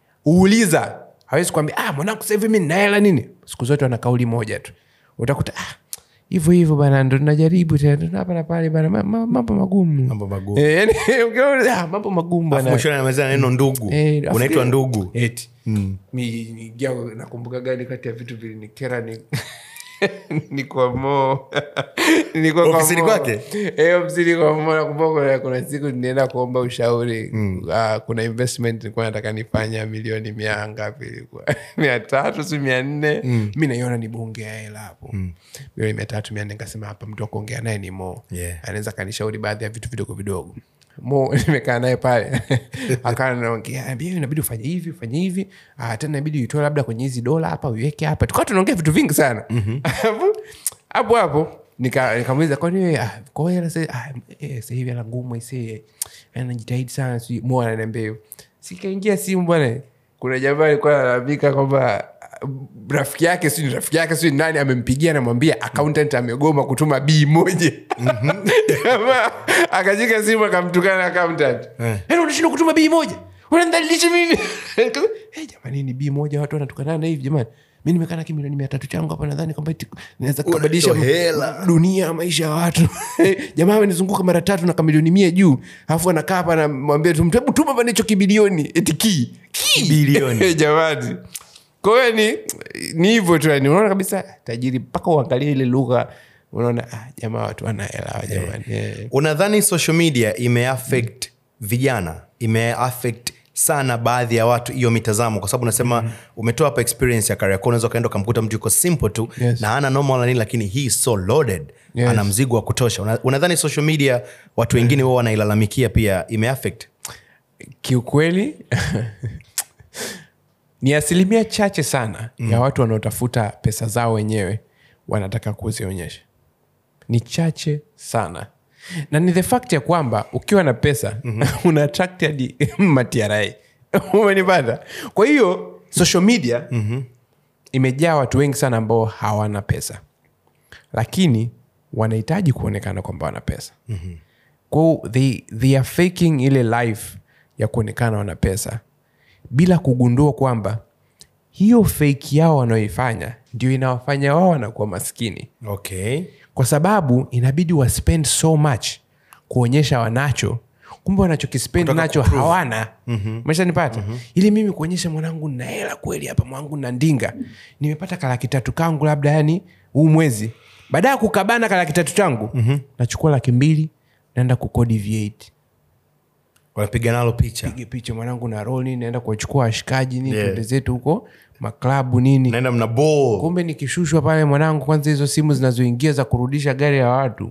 uuliza hawezi kuambia ah, mwanangu sahivi mi ninaela nini siku zote wana kauli moja tu utakuta ah, hivyo hivyo bana ndo tunajaribu tena tuna hapa na pale bana ma- ma- mambo magumu Mambo magumu. Eh, yani, ukiona, ah, mambo magumu bana mwishoni anamalizana na neno ndugu Eh, afu- unaitwa ndugu eti Mi- niingia- nakumbuka gani kati ya vitu vilinikera ni niko mo Nilikuwa kwa Ofisini Mo. kwake? Eh, ofisini kwa mo nakumbuka kuna- kuna siku nienda kuomba ushauri Ah, kuna investment nilikuwa nataka nifanya milioni mia ngapi ilikuwa mia tatu si mia nne mi naiona ni bunge ya hela hapo milioni mia tatu mia nne nikasema hapa mtu wa kuongea naye ni mo Yeah. anaweza kanishauri baadhi ya vitu vidogo vidogo mo nimekaa naye pale akawa naongea "Ambia, inabidi ufanye hivi ufanye hivi ah, tena inabidi uitoe labda kwenye hizi dola hapa uiweke hapa tukawa tunaongea vitu vingi sana Alafu, hapo hapo nika- nikamuuliza kwani wewe, ah, kwa hiyo hela sasa- ah, eh, sasa hivi hela ngumu aisee anajitahidi sana sijui mo ananiambia hivyo sikaingia simu bwana kuna jamaa alikuwa analalamika kwamba ah, rafiki yake sijui ni rafiki yake sijui ni nani amempigia namwambia accountant amegoma kutuma bii moja Jamaa akashika simu akamtukana accountant "Yaani unashindwa kutuma bii moja unanidhalilisha mimi hey, jamani ni bii moja watu wanatukana hivi jamani mi nimekaa na kimilioni mia tatu changu hapa nadhani kwamba eti naweza kubadilisha Unatoa hela. dunia maisha ya watu jamaa amenizunguka mara tatu na kamilioni mia juu alafu anakaa hapa namwambia tu mtu, "Hebu tuma bana hicho kibilioni eti ki Bilioni. jamani kwa hiyo ni ni hivyo tu yani unaona kabisa tajiri mpaka uangalie ile lugha unaona ah, jamaa watu wanaelewa jamani yeah. unadhani social media imeaffect vijana imeaffect sana baadhi ya watu hiyo mitazamo kwa sababu unasema mm. umetoa hapa experience ya kariako unaweza ukaenda ukamkuta mtu yuko simple tu Yes. na ana normal na nini lakini he is so loaded Yes. ana mzigo wa kutosha Una- unadhani social media watu wengine wao wanailalamikia pia imeaffect kiukweli ni asilimia chache sana mm. ya watu wanaotafuta pesa zao wenyewe wanataka kuzionyesha ni chache sana na ni the fact ya kwamba ukiwa na pesa mm-hmm. una attract hadi matiara umenipata kwa hiyo social media mm-hmm. imejaa watu wengi sana ambao hawana pesa lakini wanahitaji kuonekana kwamba wana pesa mm-hmm. kwao they, they are faking ile life ya kuonekana wana pesa bila kugundua kwamba hiyo fake yao wanaoifanya ndio inawafanya wao wanakuwa maskini okay kwa sababu inabidi waspend so much kuonyesha wanacho kumbe wanachokispend Kutaka nacho kuprove. hawana mm-hmm. meshanipata mm-hmm. ili mimi kuonyesha mwanangu na hela kweli hapa mwanangu na ndinga nimepata kalaki tatu kangu labda yani huu mwezi baada ya kukabana kalaki tatu changu mm-hmm. nachukua laki mbili naenda kukodi v8 wanapiga nalo picha pige picha mwanangu na roli naenda kuwachukua washikaji nini Yeah. twende zetu huko maklabu nini naenda mna ball kumbe nikishushwa pale mwanangu kwanza hizo simu zinazoingia za kurudisha gari ya watu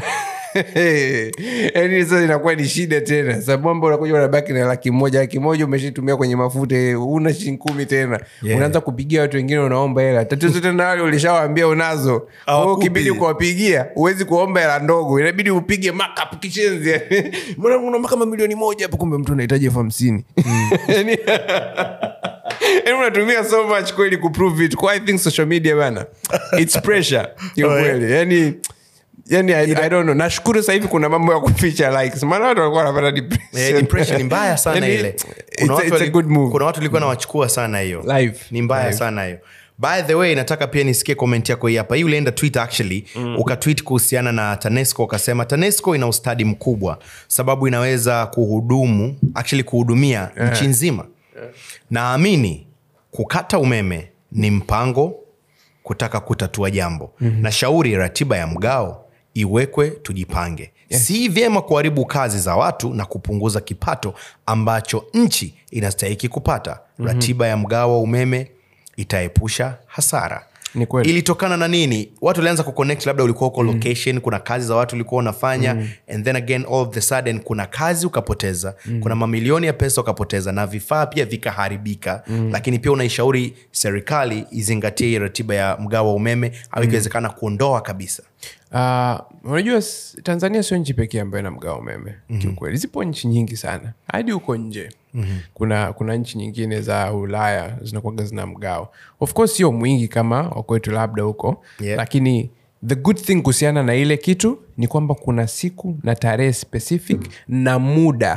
yani sasa inakuwa ni shida tena sababu unakuja unabaki na laki moja laki moja umeshitumia kwenye mafuta una shilingi kumi tena Yeah. unaanza kupigia watu wengine unaomba hela tatizo tena wale ulishawaambia unazo Kwa hiyo Hawakupi. ukibidi kuwapigia huwezi kuomba hela ndogo inabidi upige markup kishenzi mwanangu unaomba kama milioni moja hapo kumbe mtu anahitaji elfu hamsini Yani- yani unatumia so much kweli kuprove it kwa i think social media bana its pressure kiukweli yani yani I, I don't know nashukuru sasa hivi kuna mambo ya kuficha likes maana watu walikuwa wanapata depression Eh, depression ni mbaya sana Yani, ile it's kuna a- watu, it's a wali- good move. kuna watu ilikuwa nawachukua sana hiyo Live. ni mbaya Live. sana hiyo by the way nataka pia nisikie comment yako hii hapa hii ulienda twitter actually mm. ukatwit kuhusiana na tanesco ukasema tanesco ina ustadi mkubwa sababu inaweza kuhudumu actually kuhudumia yeah. nchi nzima yeah. naamini kukata umeme ni mpango kutaka kutatua jambo mm-hmm. na shauri ratiba ya mgao iwekwe tujipange yes. si vyema kuharibu kazi za watu na kupunguza kipato ambacho nchi inastahiki kupata mm-hmm. ratiba ya mgao wa umeme itaepusha hasara Ni kweli. ilitokana na nini watu walianza kuconnect labda ulikuwa uko location kuna kazi za watu ulikuwa unafanya mm. and then again all of the sudden kuna kazi ukapoteza mm. kuna mamilioni ya pesa ukapoteza na vifaa pia vikaharibika mm. lakini pia unaishauri serikali izingatie hii ratiba ya mgao wa umeme au ikiwezekana kuondoa kabisa Uh, unajua s- tanzania sio nchi pekee ambayo ina mgao umeme mm-hmm. kiukweli zipo nchi nyingi sana hadi huko nje mm-hmm. kuna kuna nchi nyingine za ulaya zinakuaga zina mgao of course sio mwingi kama wakwetu labda huko Yeah. lakini the good thing kuhusiana na ile kitu ni kwamba kuna siku na tarehe specific na muda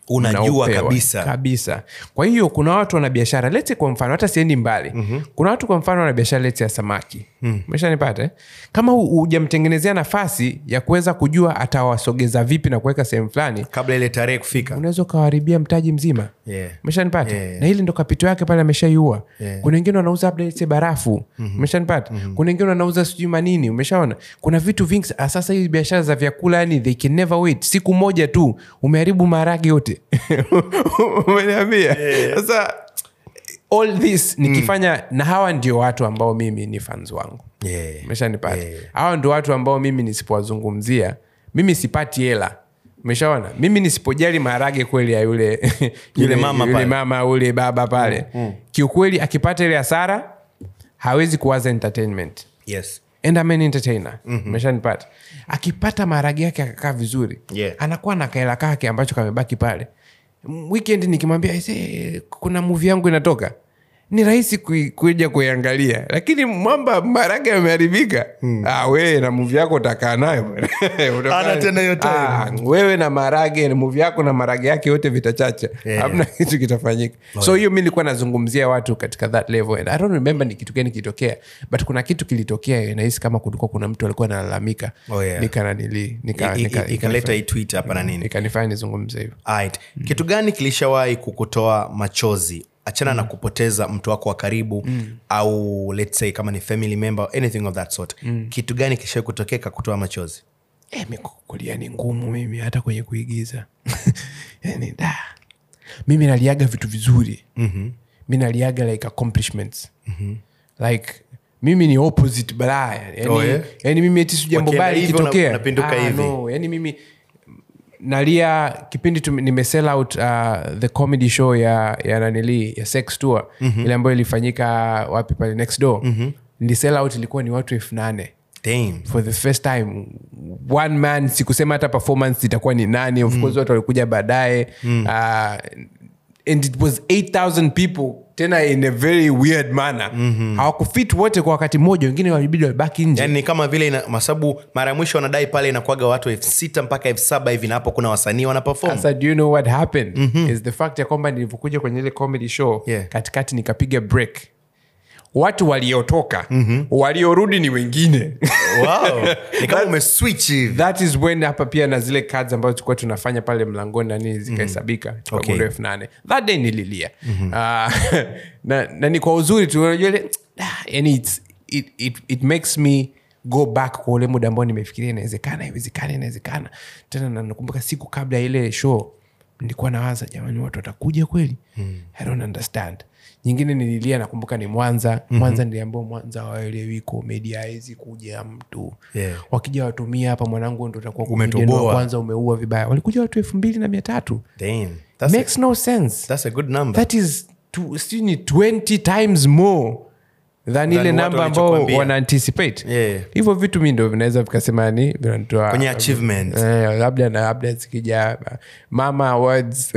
Unajua mnaopewa. kabisa. kabisa kwa hiyo kuna watu wana biashara lete kwa mfano hata siendi mbali mm-hmm. kuna watu kwa mfano wana biashara lete ya samaki mm. meshanipata eh? kama hu- hujamtengenezea nafasi ya kuweza kujua atawasogeza vipi na kuweka sehemu fulani kabla ile tarehe kufika unaweza ukawaribia mtaji mzima Yeah. meshanipata Yeah. na hili ndo kapito yake pale ameshaiua Yeah. kuna wengine wanauza labda let's say barafu umeshanipata kuna wengine wanauza sijui manini umeshaona kuna vitu vingi Ah, sasa hizi biashara za vyakula yani they can never wait siku moja tu umeharibu maharage yote umeniambia sasa all this nikifanya na hawa ndio watu ambao mimi ni fans wangu Yeah. umeshanipata Yeah. hawa ndio watu ambao mimi nisipowazungumzia mimi sipati hela umeshaona mimi nisipojali maharage kweli ya yule yule, mama yule pale. mama ule baba pale kiukweli akipata ile hasara hawezi kuwaza entertainment yes and I'm an entertainer umeshanipata akipata maharage yake akakaa vizuri Yeah. anakuwa na kaela kake ambacho kamebaki pale M- weekend nikimwambia "Aisee, kuna muvi yangu inatoka ni rahisi kui- kuja kuiangalia lakini mwamba maharage yameharibika ah, wewe na muvi yako utakaa nayo bwana. Utakaa- Hana tena hiyo time. Ah, wewe na maharage muvi yako na maharage yake yote vitachacha Yeah. hamna kitu kitafanyika so hiyo mi nilikuwa nazungumzia watu katika that level and i don't remember ni kitu gani kilitokea but kuna kitu kilitokea nahisi kama kulikuwa kuna mtu alikuwa analalamika Oh, yeah. nikananili nika, I- i- nika, ikaleta hii tweet hapa na nini ikanifanya nizungumze hivyo Alright. kitu gani kilishawahi kukutoa machozi achana na kupoteza mtu wako wa karibu au let's say kama ni family member anything of that sort kitu gani kishawahi kutokea kakutoa machozi e, mikukulia ni ngumu mimi hata kwenye kuigiza yani, da. mimi naliaga vitu vizuri mm-hmm. mi naliaga like accomplishments mm-hmm. like mimi ni opposite balaa yani, Oh, yeah? yani mimi eti si jambo Wakienda baya hivi, likitokea una- unapinduka hivi. no, yani mimi nalia kipindi tu nimesell out uh, the comedy show ya ya nanili ya sex tour mm-hmm. ile ambayo ilifanyika wapi pale next door mm-hmm. nilisell out ilikuwa ni watu elfu nane Damn. for the first time one man sikusema hata performance itakuwa ni nani of course watu walikuja baadaye uh, and it was 8000 people tena in a very weird manner mm-hmm. hawakufit wote kwa wakati mmoja wengine walibidi wabaki nje yani ni kama vile ina- masabu mara ya mwisho wanadai pale inakuaga watu elfu sita mpaka elfu saba hivi na hapo kuna wasanii wanapefom sasa do you know what happened mm-hmm. is the fact ya kwamba nilivyokuja kwenye ile comedy show Yeah. katikati nikapiga break watu waliotoka mm-hmm. waliorudi ni wengine wow. ni kama umeswitch hivi that is when hapa pia na zile cards ambazo tulikuwa tunafanya pale mlangoni nani zikahesabika Okay. okay. elfu nane that day nililia mm-hmm. uh, na, na ni kwa uzuri tu unajua ile ah, yani it's, it, it, it makes me go back kwa ule muda ambao nimefikiria inawezekana iwezekana inawezekana tena na nakumbuka siku kabla ya ile show nilikuwa nawaza jamani watu watakuja kweli hmm. i don't understand nyingine nililia nakumbuka ni mwanza mm-hmm. mwanza niliambia mwanza waelewi komedi hawezi kuja mtu Yeah. wakija watumia hapa mwanangu ndo utakuwa Umetoboa. comedian wa kwanza umeua vibaya walikuja watu elfu mbili na mia tatu Damn. That's, a, makes no sense that's a good number that is tu- sijui ni 20 times more than ile watu namba ambao walichokwambia. wana anticipate Yeah. hivyo vitu mi ndo vinaweza vikasema ni vinatoa Kwenye achievements. eh, labda na labda zikija mama awards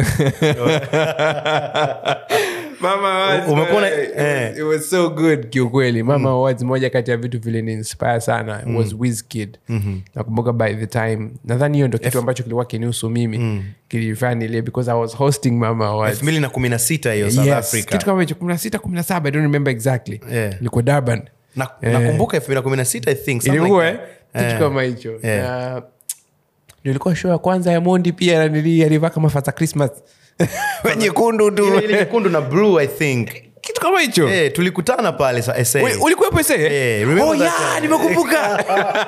mama awards Umekuwa una- eh, it was- eh. it was so good kiukweli mama awards moja kati ya vitu vile ni inspire sana was Wizkid nakumbuka by the time nadhani hiyo ndo kitu ambacho kilikuwa kinihusu mimi kilifanya nilie because i was hosting mama awards elfu mbili na kumi na sita hiyo south yes, africa kitu kama hicho kumi na sita kumi na saba i don't remember exactly Yeah. ilikuwa durban Na- nakumbuka elfu mbili na kumi na sita i think something ilikuwa like eh? that. kitu Eh. kama hicho Yeah. Na, ndio ilikuwa show ya kwanza ya mondi pia nili alivaa kama fata christmas nyekundu tu Ile- ile nyekundu na blue i think kitu kama hicho Eh, tulikutana pale sa- SA. We- ulikuwepo ese Eh, remember oh, that yeah, time? nimekumbuka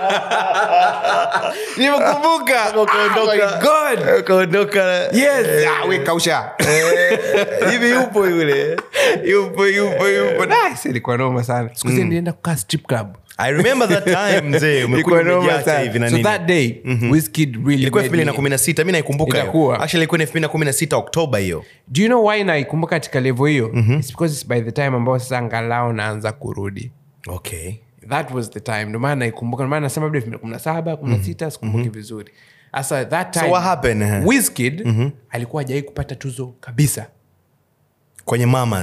nimekumbuka Ukaondoka. Oh my God. ukaondoka yes ah, we kausha hivi yupo yule yupo yupo yupo Nice, ilikuwa noma sana siku zile nilienda kukaa strip club i remember that time mzee umekuja Ilikuwa noma umejiacha hivi na sana. so nini that day Wizkid really ilikuwa elfu made mbili na me- kumi na sita mi naikumbuka hiyo. Itakuwa. Actually, ilikuwa ni elfu mbili na kumi na sita oktoba hiyo do you know why naikumbuka katika levo hiyo It's because it's by the time ambao sasa angalau naanza kurudi okay that was the time ndio maana naikumbuka ndio maana nasema labda elfu mbili kumi na saba kumi na sita sikumbuki vizuri sasa that time what happened, eh? Wizkid alikuwa hajawai kupata tuzo kabisa kwenye mamas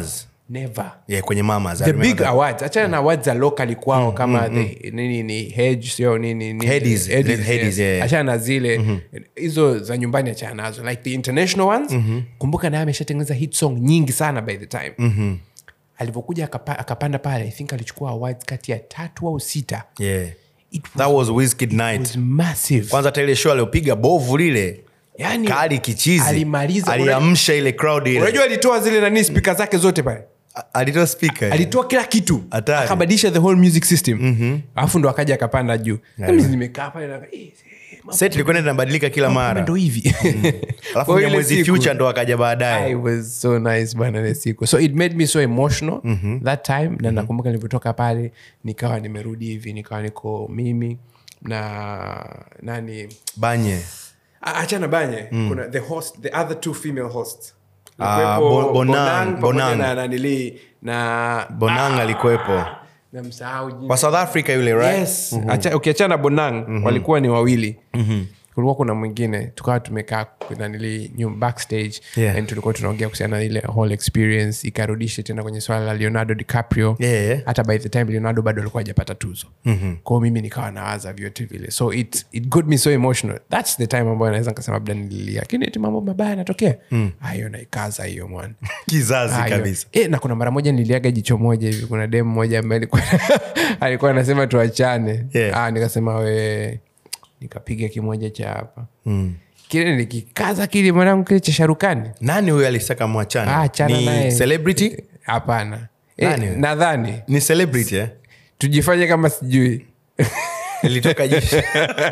never yeah, kwenye mamas I the remember big that. awards achana na awards za locally kwao kama the, nini ni hedge sio nini ni- Headies, Headies, Headies, yes. yeah. achana na zile hizo za nyumbani achana nazo like the international ones kumbuka naye ameshatengeneza hit song nyingi sana by the time alivyokuja akapa, akapanda pale i think alichukua awards kati ya tatu au sita yeah. it was, that was Wizkid night was massive kwanza hata ile show aliopiga bovu lile yani, kali kichizi alimaliza aliamsha ile crowd ile unajua alitoa zile nani spika zake zote pale A- alitoa speaker alitoa kila kitu Hatari. akabadilisha the whole music system alafu ndo akaja akapanda juu Mimi nimekaa pale na- eh, eh, mambo set ilikuwa inabadilika kila kama mara ndo hivi alafu Kwa ile mwezi siku, future ndo akaja I baadaye was so nice bana ile siku so it made me so emotional that time na nakumbuka nilivyotoka pale nikawa nimerudi hivi nikawa niko mimi na nani banye Ah, achana banye kuna the host the other two female hosts Ah, Ilikuwepo Bo- Bonang, pamoja Bonang. na nanili na bonang alikuwepo namsahau jina. wa south africa yule right yes Acha- ukiachana bonang walikuwa ni wawili kulikuwa kuna mwingine tukawa tumekaa nanili backstage Yeah. and tulikuwa tunaongea kuhusiana na ile whole experience ikarudishe tena kwenye swala la leonardo dicaprio Yeah, yeah. hata by the time leonardo bado alikuwa hajapata tuzo mm-hmm. kwao mimi nikawa nawaza vyote vile so it, it got me so emotional thats the time ambayo naweza nikasema labda nililia lakini eti mambo mabaya yanatokea hiyo naikaza hiyo mwana kizazi Ah, hiyo. kabisa e, na kuna mara moja niliaga jicho moja hivi kuna dem moja ambaye alikuwa alikuwa anasema tuachane Yeah. ah, nikasema we nikapiga kimoja cha hapa mm. kile nikikaza kile mwanangu kile cha sharukani nani huyo alisaka mwachane ah, chana ni naye celebrity hapana Nani e, huyo? nadhani ni celebrity eh? tujifanye kama sijui ilitoka jicho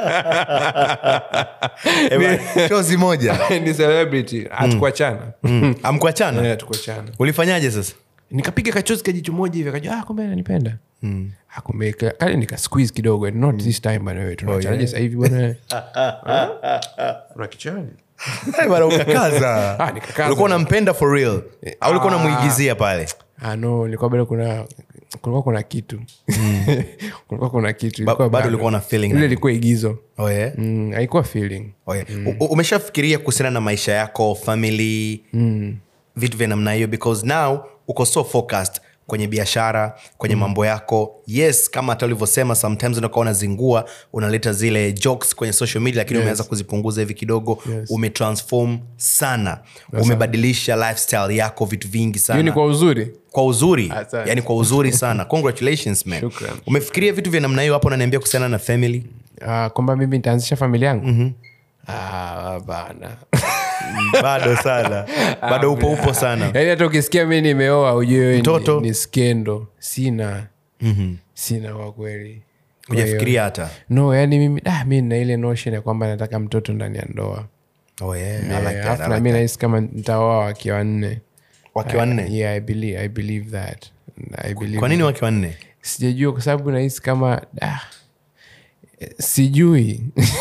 Eba, chozi moja ni celebrity hatukuachana amkuachana Eh, hatukuachana ulifanyaje sasa nikapiga kachozi kajicho moja hivi akajua ah, kumbe ananipenda mm. kumbe ka- kale nika squeeze kidogo not this time bwana wewe tunaachanaje sasa hivi bwana una kichani Eh, bana, ukakaza Ah, nikakaza. ulikuwa unampenda for real au ulikuwa unamuigizia pale ah no ilikuwa bado kuna kulikuwa kuna kitu kulikuwa kuna kitu Ba- ilikuwa bado ulikuwa na feeling ile na- ilikuwa igizo oh, yeah? mm, haikuwa feeling Oh, yeah. U- u- umeshafikiria kuhusiana na maisha yako family vitu vya namna hiyo because now uko so focused kwenye biashara kwenye mambo yako yes kama hata ulivyosema sometimes unakuwa unazingua unaleta zile jokes kwenye social media lakini umeanza kuzipunguza hivi kidogo Yes. umetransform sana umebadilisha lifestyle yako vitu vingi hiyo ni sana kwa uzuri kwa uzuri Asante. yani kwa uzuri sana congratulations man Shukran. umefikiria vitu vya namna hiyo hapo unaniambia kuhusiana na family ah, kwamba mimi nitaanzisha familia yangu ah, bana bado sana bado upo upo sana yaani hata ukisikia mi nimeoa ujue wewe ni- Mtoto? ni, skendo sina sina kwa kweli Kwa hiyo- ujafikiria hata no yani mimi ah, mi na ile notion ya kwamba nataka mtoto ndani ya ndoa oh, yeah. I Eh, like that, alafu I na like mi that. nahisi kama nitaoa wake wanne wake wanne yeah, I believe, I believe that I believe kwa nini wake wanne sijajua kwa sababu nahisi kama ah, eh, sijui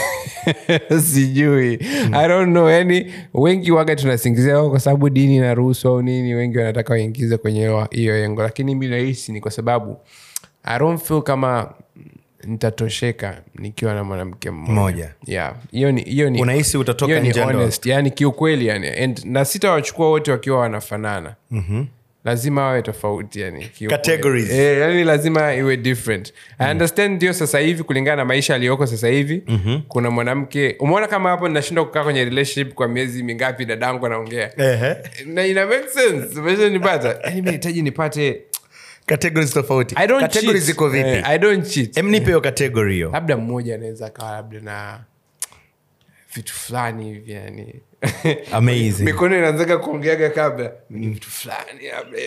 sijui i don't know yani wengi waga tunasingizia "Oh, kwa sababu dini inaruhusu au nini wengi wanataka waingize kwenye hiyo- hiyo engo lakini mi nahisi ni kwa sababu i don't feel kama nitatosheka nikiwa na mwanamke Mmoja. mmoja yeah hiyo ni hiyo ni Unahisi utatoka hiyo ni nje ya ndoa? honest yani kiukweli yani and na sitawachukua wote wakiwa wanafanana mm-hmm lazima wawe tofauti yani kiukweli. Categories. Eh, yani lazima iwe different i understand ndio sasa hivi kulingana na maisha aliyoko sasa hivi mm-hmm. kuna mwanamke umeona kama hapo ninashindwa kukaa kwenye relationship kwa miezi mingapi dadangu anaongea Ehe. na ina make sense umeshanipata yani mi nahitaji nipate categories tofauti i don't categories cheat. ziko vipi Eh, i don't cheat em nipe hiyo category hiyo labda mmoja anaweza akawa labda na vitu fulani hivi yani Amazing. mikono inaanzaga kuongeaga kabla ni vitu fulani labda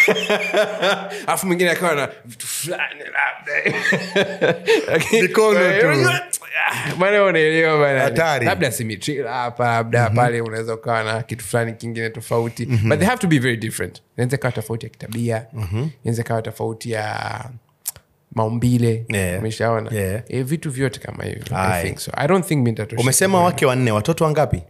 alafu mwingine akawa na vitu fulani labda Lakini- Mikono tu. Unajua, ah, bwana unaelewa bana Hatari. labda simitrila hapa labda pale unaweza ukawa na kitu fulani kingine tofauti but they have to be very different inaweza ikawa tofauti ya kitabia inaweza ikawa tofauti ya maumbile Yeah. umeshaona Yeah. Eh, vitu vyote kama hivyo Aye. I think so. I don't think mi nitatosheka. umesema wake wanne watoto wangapi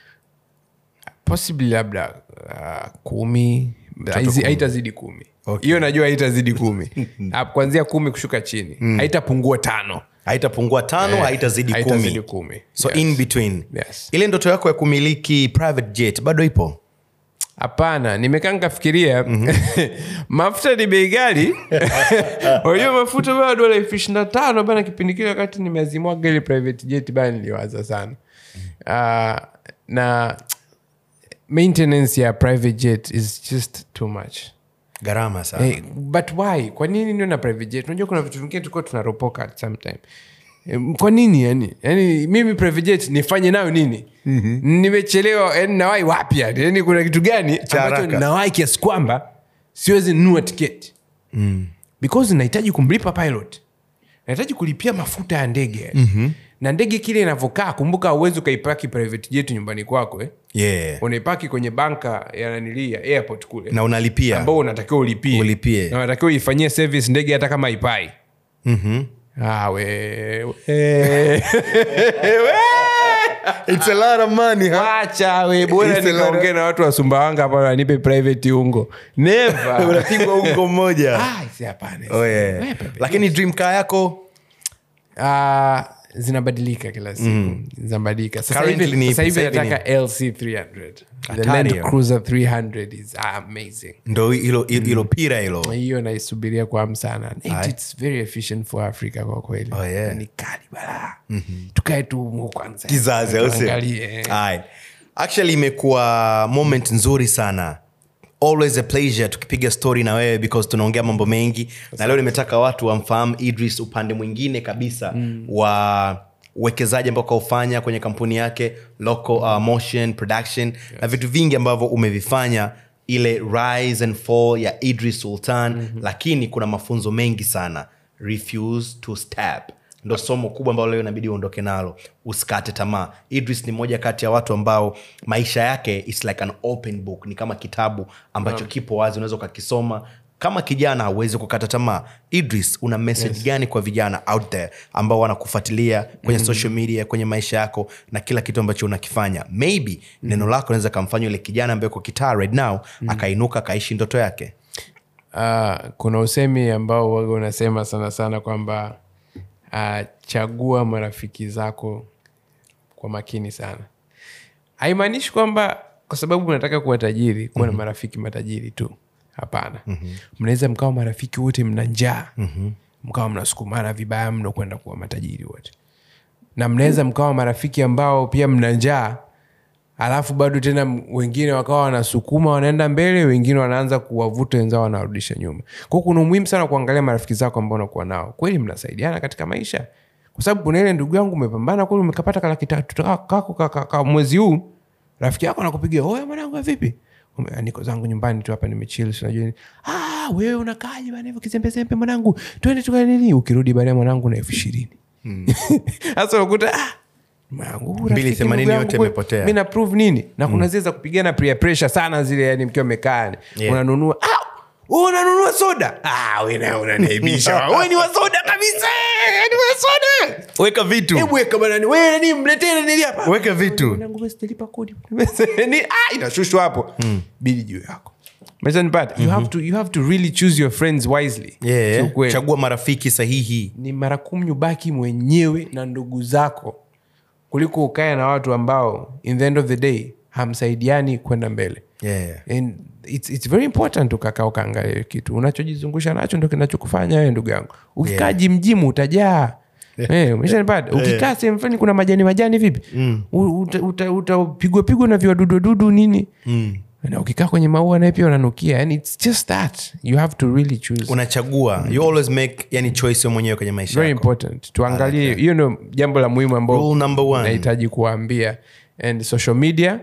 possibly labda uh, kumi Haizi- kumi. haitazidi kumi Okay. hiyo najua haitazidi kumi Ah, kuanzia kumi kushuka chini haitapungua tano haitapungua tano Eh, haitazidi haitazidi kumi kumi. so Yes. in between Yes. ile ndoto yako ya kumiliki private jet bado ipo hapana nimekaa nikafikiria mafuta ni bei gali unajua mafuta bana dola elfu ishiri na tano bana kipindi kile wakati nimeazimwaga ile private jet bana niliwaza sana uh, na maintenance ya private jet is just too much gharama sana Eh, but why kwa nini nio na private jet unajua kuna vitu vingine tulikuwa tunaropoka at sometime Eh, kwa nini yani yani mimi private jet nifanye nayo nini mm-hmm. nimechelewa yani nawai wapi yani yani kuna kitu gani Cha ambacho haraka. nawai kiasi kwamba siwezi nunua tiketi mm. because nahitaji kumlipa pilot nahitaji kulipia mafuta ya ndege yani. mm-hmm. na ndege kile inavyokaa kumbuka uwezi ukaipaki private jet nyumbani kwako eh? yeah. unaipaki kwenye banka ya nanilii ya airport kule na unalipia ambao unatakiwa ulipie Ulipie. na unatakiwa uifanyie service ndege hata kama ipai ah, we, we. It's a lot of money, huh? wacha we bora It's a lot nikaongea na watu wa sumbawanga hapa wanipe private ungo never unapigwa ungo mmoja Ah, si hapana. oh, yeah. We, pepe. lakini dream car yako Ah, zinabadilika kila siku zinabadilika Sasa Currently hivi- ni sasa hivi sasa hivi ni- nataka lc 300 the Hatari land hiyo. cruiser 300 is amazing ndo hilo hilo pira hilo hiyo naisubiria kwa hamu sana It- Aye. it's very efficient for africa kwa kweli Oh, yeah. Na ni kali bala tukae tu humo kwanza kizazi au sio? Tuangalie. Alright. actually imekuwa moment nzuri sana always a pleasure tukipiga story na wewe because tunaongea mambo mengi na leo nimetaka watu wamfahamu idris upande mwingine kabisa mm. wa uwekezaji ambao kaufanya kwenye kampuni yake local uh, motion production yes. na vitu vingi ambavyo umevifanya ile rise and fall ya idris sultan mm-hmm. lakini kuna mafunzo mengi sana refuse to step ndo somo kubwa ambalo leo inabidi uondoke nalo usikate tamaa idris ni moja kati ya watu ambao maisha yake is like an open book ni kama kitabu ambacho no. kipo wazi unaweza ukakisoma kama kijana hauwezi kukata tamaa idris una message yes. gani kwa vijana out there ambao wanakufuatilia kwenye mm-hmm. social media kwenye maisha yako na kila kitu ambacho unakifanya maybe mm-hmm. neno lako naweza kamfanya yule kijana ambaye uko kitaa right now mm-hmm. akainuka akaishi ndoto yake Ah, kuna usemi ambao waga unasema sana sana kwamba uh, chagua marafiki zako kwa makini sana haimaanishi kwamba kwa sababu unataka kuwa tajiri kuwa na marafiki matajiri tu hapana mnaweza mkawa marafiki wote mna njaa mkawa mnasukumana vibaya mno kwenda kuwa matajiri wote na mnaweza mkawa marafiki ambao pia mna njaa alafu bado tena m- wengine wakawa wanasukuma wanaenda mbele wengine wanaanza kuwavuta wenzao wanarudisha nyuma kwao kuna umuhimu sana kuangalia marafiki zako ambao unakuwa nao kweli mnasaidiana katika maisha kwa sababu kuna ile ndugu yangu umepambana kweli umekapata kalaki tatu ka- kako ka- ka- ka- mwezi huu rafiki yako anakupigia oya mwanangu vipi Ume- "Ah, niko zangu nyumbani tu hapa nimechil sinajua nini ah, wewe unakaje bana hivyo kizembezembe mwanangu twende tukae nini ukirudi baadaye mwanangu na elfu ishirini sasa unakuta ah, mwanangu, huyu Mbili rafiki themanini ndugu yangu yote kweli, imepotea. mi na prove nini na kuna zile za kupigana peer pressure sana zile yani mkiwa mmekaa yani. Yeah. unanunua ah, wewe unanunua soda ah, we na unaniaibisha we ni wa soda kabisa eh, ni wa soda weka vitu hebu weka banani wewe nani mletee nani hapa weka vitu Mwanangu, basi sitalipa kodi Ni- ah, inashushwa hapo bili juu yako Umeshanipata? you have to you have to really choose your friends wisely yeah. Kiukweli. chagua marafiki sahihi ni mara kumi ubaki mwenyewe na ndugu zako kuliko ukae na watu ambao in the end of the day hamsaidiani kwenda mbele yeah. And it's, it's very important ukakaa ukaangalia hiyo kitu unachojizungusha nacho ndo kinachokufanya wewe ndugu yangu ukikaa Yeah. jimjimu utajaa Eh, umeshanipata ukikaa sehemu fulani kuna majani majani vipi U- uta- uta- utapigwa pigwa na viwadudududu nini na ukikaa kwenye maua naye pia unanukia yani it's just that you have to really choose unachagua you always make yani choice wewe mwenyewe kwenye maisha very yako important tuangalie hiyo ndio jambo la muhimu ambao Rule number one. nahitaji kuwaambia and social media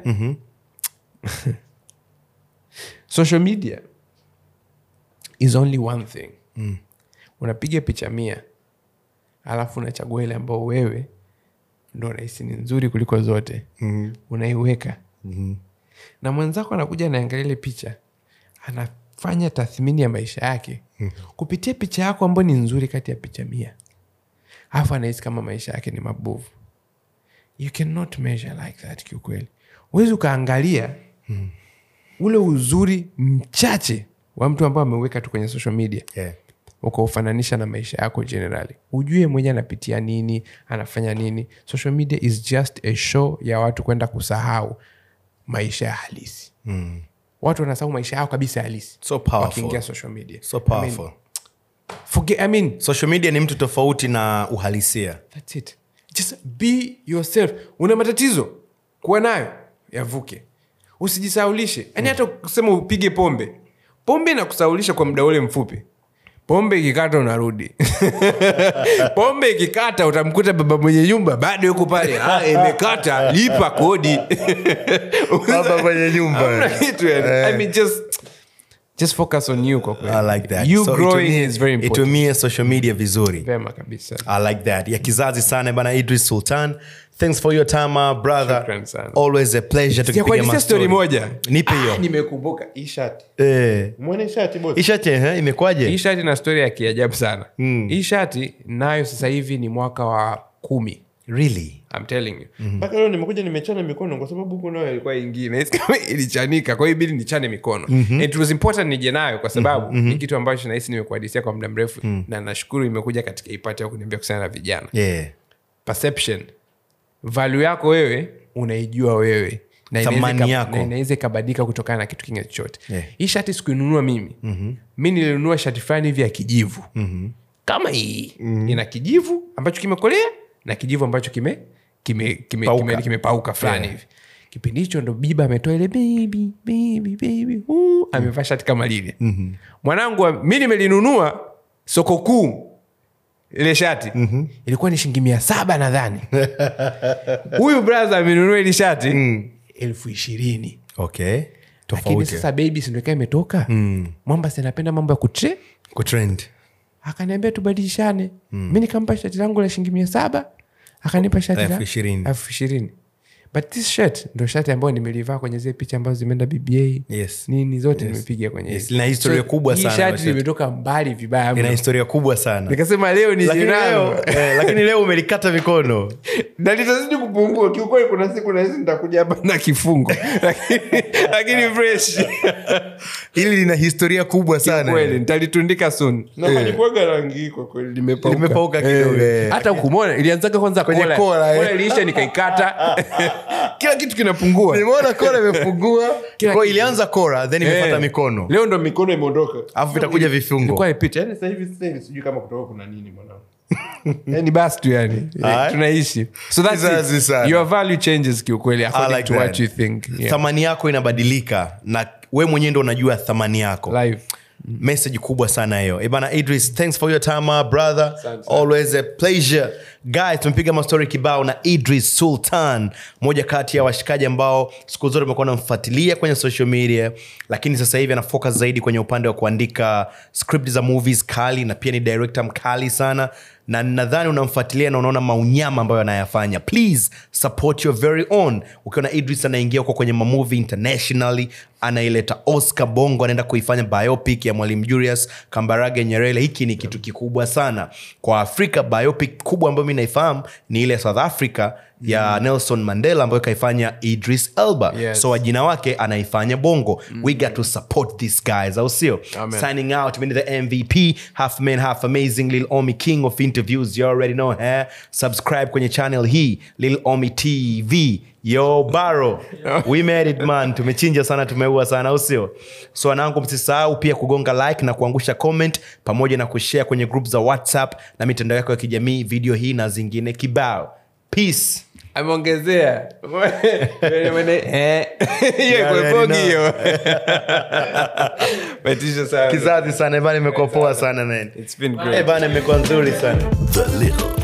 social media is only one thing unapiga picha mia alafu unachagua ile ambao wewe ndo unahisi ni nzuri kuliko zote unaiweka na mwenzako anakuja anaangalia ile picha anafanya tathmini ya maisha yake kupitia picha yako ambayo ni nzuri kati ya picha mia alafu anahisi kama maisha yake ni mabovu you cannot measure like that kiukweli huwezi ukaangalia ule uzuri mchache wa mtu ambao ameweka tu kwenye social media yeah. ukaufananisha na maisha yako generally ujue mwenye anapitia nini anafanya nini social media is just a show ya watu kwenda kusahau maisha ya halisi mm. watu wanasahau maisha yao kabisa halisi So powerful. wakiingia social media so powerful I mean, forget, I mean, social media ni mtu tofauti na uhalisia that's it just be yourself una matatizo kuwa nayo yavuke usijisaulishe yaani hata kusema upige pombe pombe inakusaulisha kwa muda ule mfupi pombe ikikata unarudi pombe ikikata utamkuta baba mwenye nyumba bado yuko pale "Ah, imekata lipa kodi Baba mwenye nyumba. Hamna kitu yani. I mean, just, just focus on you kwa kweli. I like that. you So growing itumie- is very important itumie social media vizuri vema kabisa I like that. Ya kizazi sana bana Idris Sultan. Thanks for your time, my brother. Shukran sana. Always a pleasure tukipiga sijakuadisia mastori. story moja Nipe hiyo. Ah, nimekumbuka hii shati Eh. mwone shati boss Hii shati eh, imekwaje? hii shati na stori ya kiajabu sana mm. hii shati nayo sasa hivi ni mwaka wa kumi Really? I'm telling you mpaka leo nimekuja nimechana mikono kwa sababu huku nayo ilikuwa ingine kama ilichanika kwa hiyo ibidi nichane mikono mm-hmm. it was important nije nayo kwa sababu mm-hmm. ni kitu ambacho nahisi nimekuadisia kwa muda mrefu mm. na nashukuru imekuja katika ipate ya kuniambia kuhusiana na vijana Yeah. perception value yako wewe unaijua wewe Na inaweza Thamani ika- yako. na inaweza ikabadilika kutokana na kitu kingine chochote Yeah. hii shati sikuinunua mimi mm-hmm. mi nilinunua shati fulani hivi ya kijivu mm-hmm. kama hii mm-hmm. ina kijivu ambacho kimekolea na kijivu ambacho kime kime kime, Pauka. kime, kimepauka fulani Yeah. hivi kipindi hicho ndo biba ametoa ile baby baby baby uh, amevaa shati kama lile mm-hmm. mwanangu wa- mi nimelinunua soko kuu ile shati mm-hmm. ilikuwa ni shilingi mia saba nadhani huyu braha amenunua ili shati mm. elfu ishirini Okay. lakini Tofauti. sasa baby sindokaa imetoka mm. mwamba sinapenda mambo ya kutre Kutrend. akaniambia tubadilishane mm. mi nikampa shati langu la shilingi mia saba akanipa shati la Elfu ishirini. elfu ishirini but this shirt ndo shati ambayo nimelivaa kwenye zile picha ambazo zimeenda bba Yes. nini zote nimepiga kwenye Yes, hizi. lina historia kubwa sana hii la shati shati. limetoka mbali vibaya Ina mno. historia kubwa sana. nikasema leo ni Lakini jirani. leo, eh, lakini leo umelikata mikono. na litazidi kupungua kiukweli kuna siku nahisi nitakuja hapa na kifungo lakini, lakini fresh Hili lina historia kubwa sana. kweli nitalitundika soon na halikuwaga rangi hii kwa kweli limepauka Limepauka kidogo, eh. hata kumona ilianzaga kwanza Kwenye kola. kola, eh. Kola iliisha nikaikata kila kitu kinapungua Nimeona kora imepungua. Kila Kwa kitu. ilianza kora then imefuata Eh. mikono. leo ndo mikono imeondoka Alafu vitakuja vifungo. ilikuwa ipita yani sasa hivi sasa hivi sijui kama kutoka kuna nini mwanangu yani basi tu yani Alright. tunaishi so that's Kizazi it. sana. your value changes kiukweli I according like to that. what you think yeah. thamani yako inabadilika na we mwenyewe ndo unajua thamani yako live message kubwa sana hiyo ebana idris thanks for your time my brother Asante sana. always a pleasure guys tumepiga mastori kibao na idris sultan moja kati ya washikaji ambao siku zote umekuwa namfuatilia kwenye social media lakini sasa hivi ana focus zaidi kwenye upande wa kuandika script za movies kali na pia ni director mkali sana na nadhani unamfuatilia na unaona maunyama ambayo anayafanya please support your very own ukiona idris anaingia huko kwenye mamovie internationally anaileta oscar bongo anaenda kuifanya biopic ya mwalimu julius kambarage nyerere hiki ni kitu kikubwa sana kwa afrika biopic kubwa ambayo mi naifahamu ni ile ya south africa ya nelson mandela ambayo kaifanya idris elba Yes. so wajina wake anaifanya bongo we got to support these guys au sio Amen. signing out mini the mvp half man half amazing lil omi king of interviews you already know eh? subscribe kwenye channel hii lil omi tv yo baro we made it man tumechinja sana tumeua sana au sio so wanangu msisahau pia kugonga like na kuangusha comment pamoja na kushare kwenye group za whatsapp na mitandao yako ya kijamii video hii na zingine kibao peace ameongezea Eh. hiyo Yeah, kwepogi yeah, hiyo metisha sana kizazi sana bana imekuwa poa sana man It's been Eh, great bana imekuwa nzuri sana The Little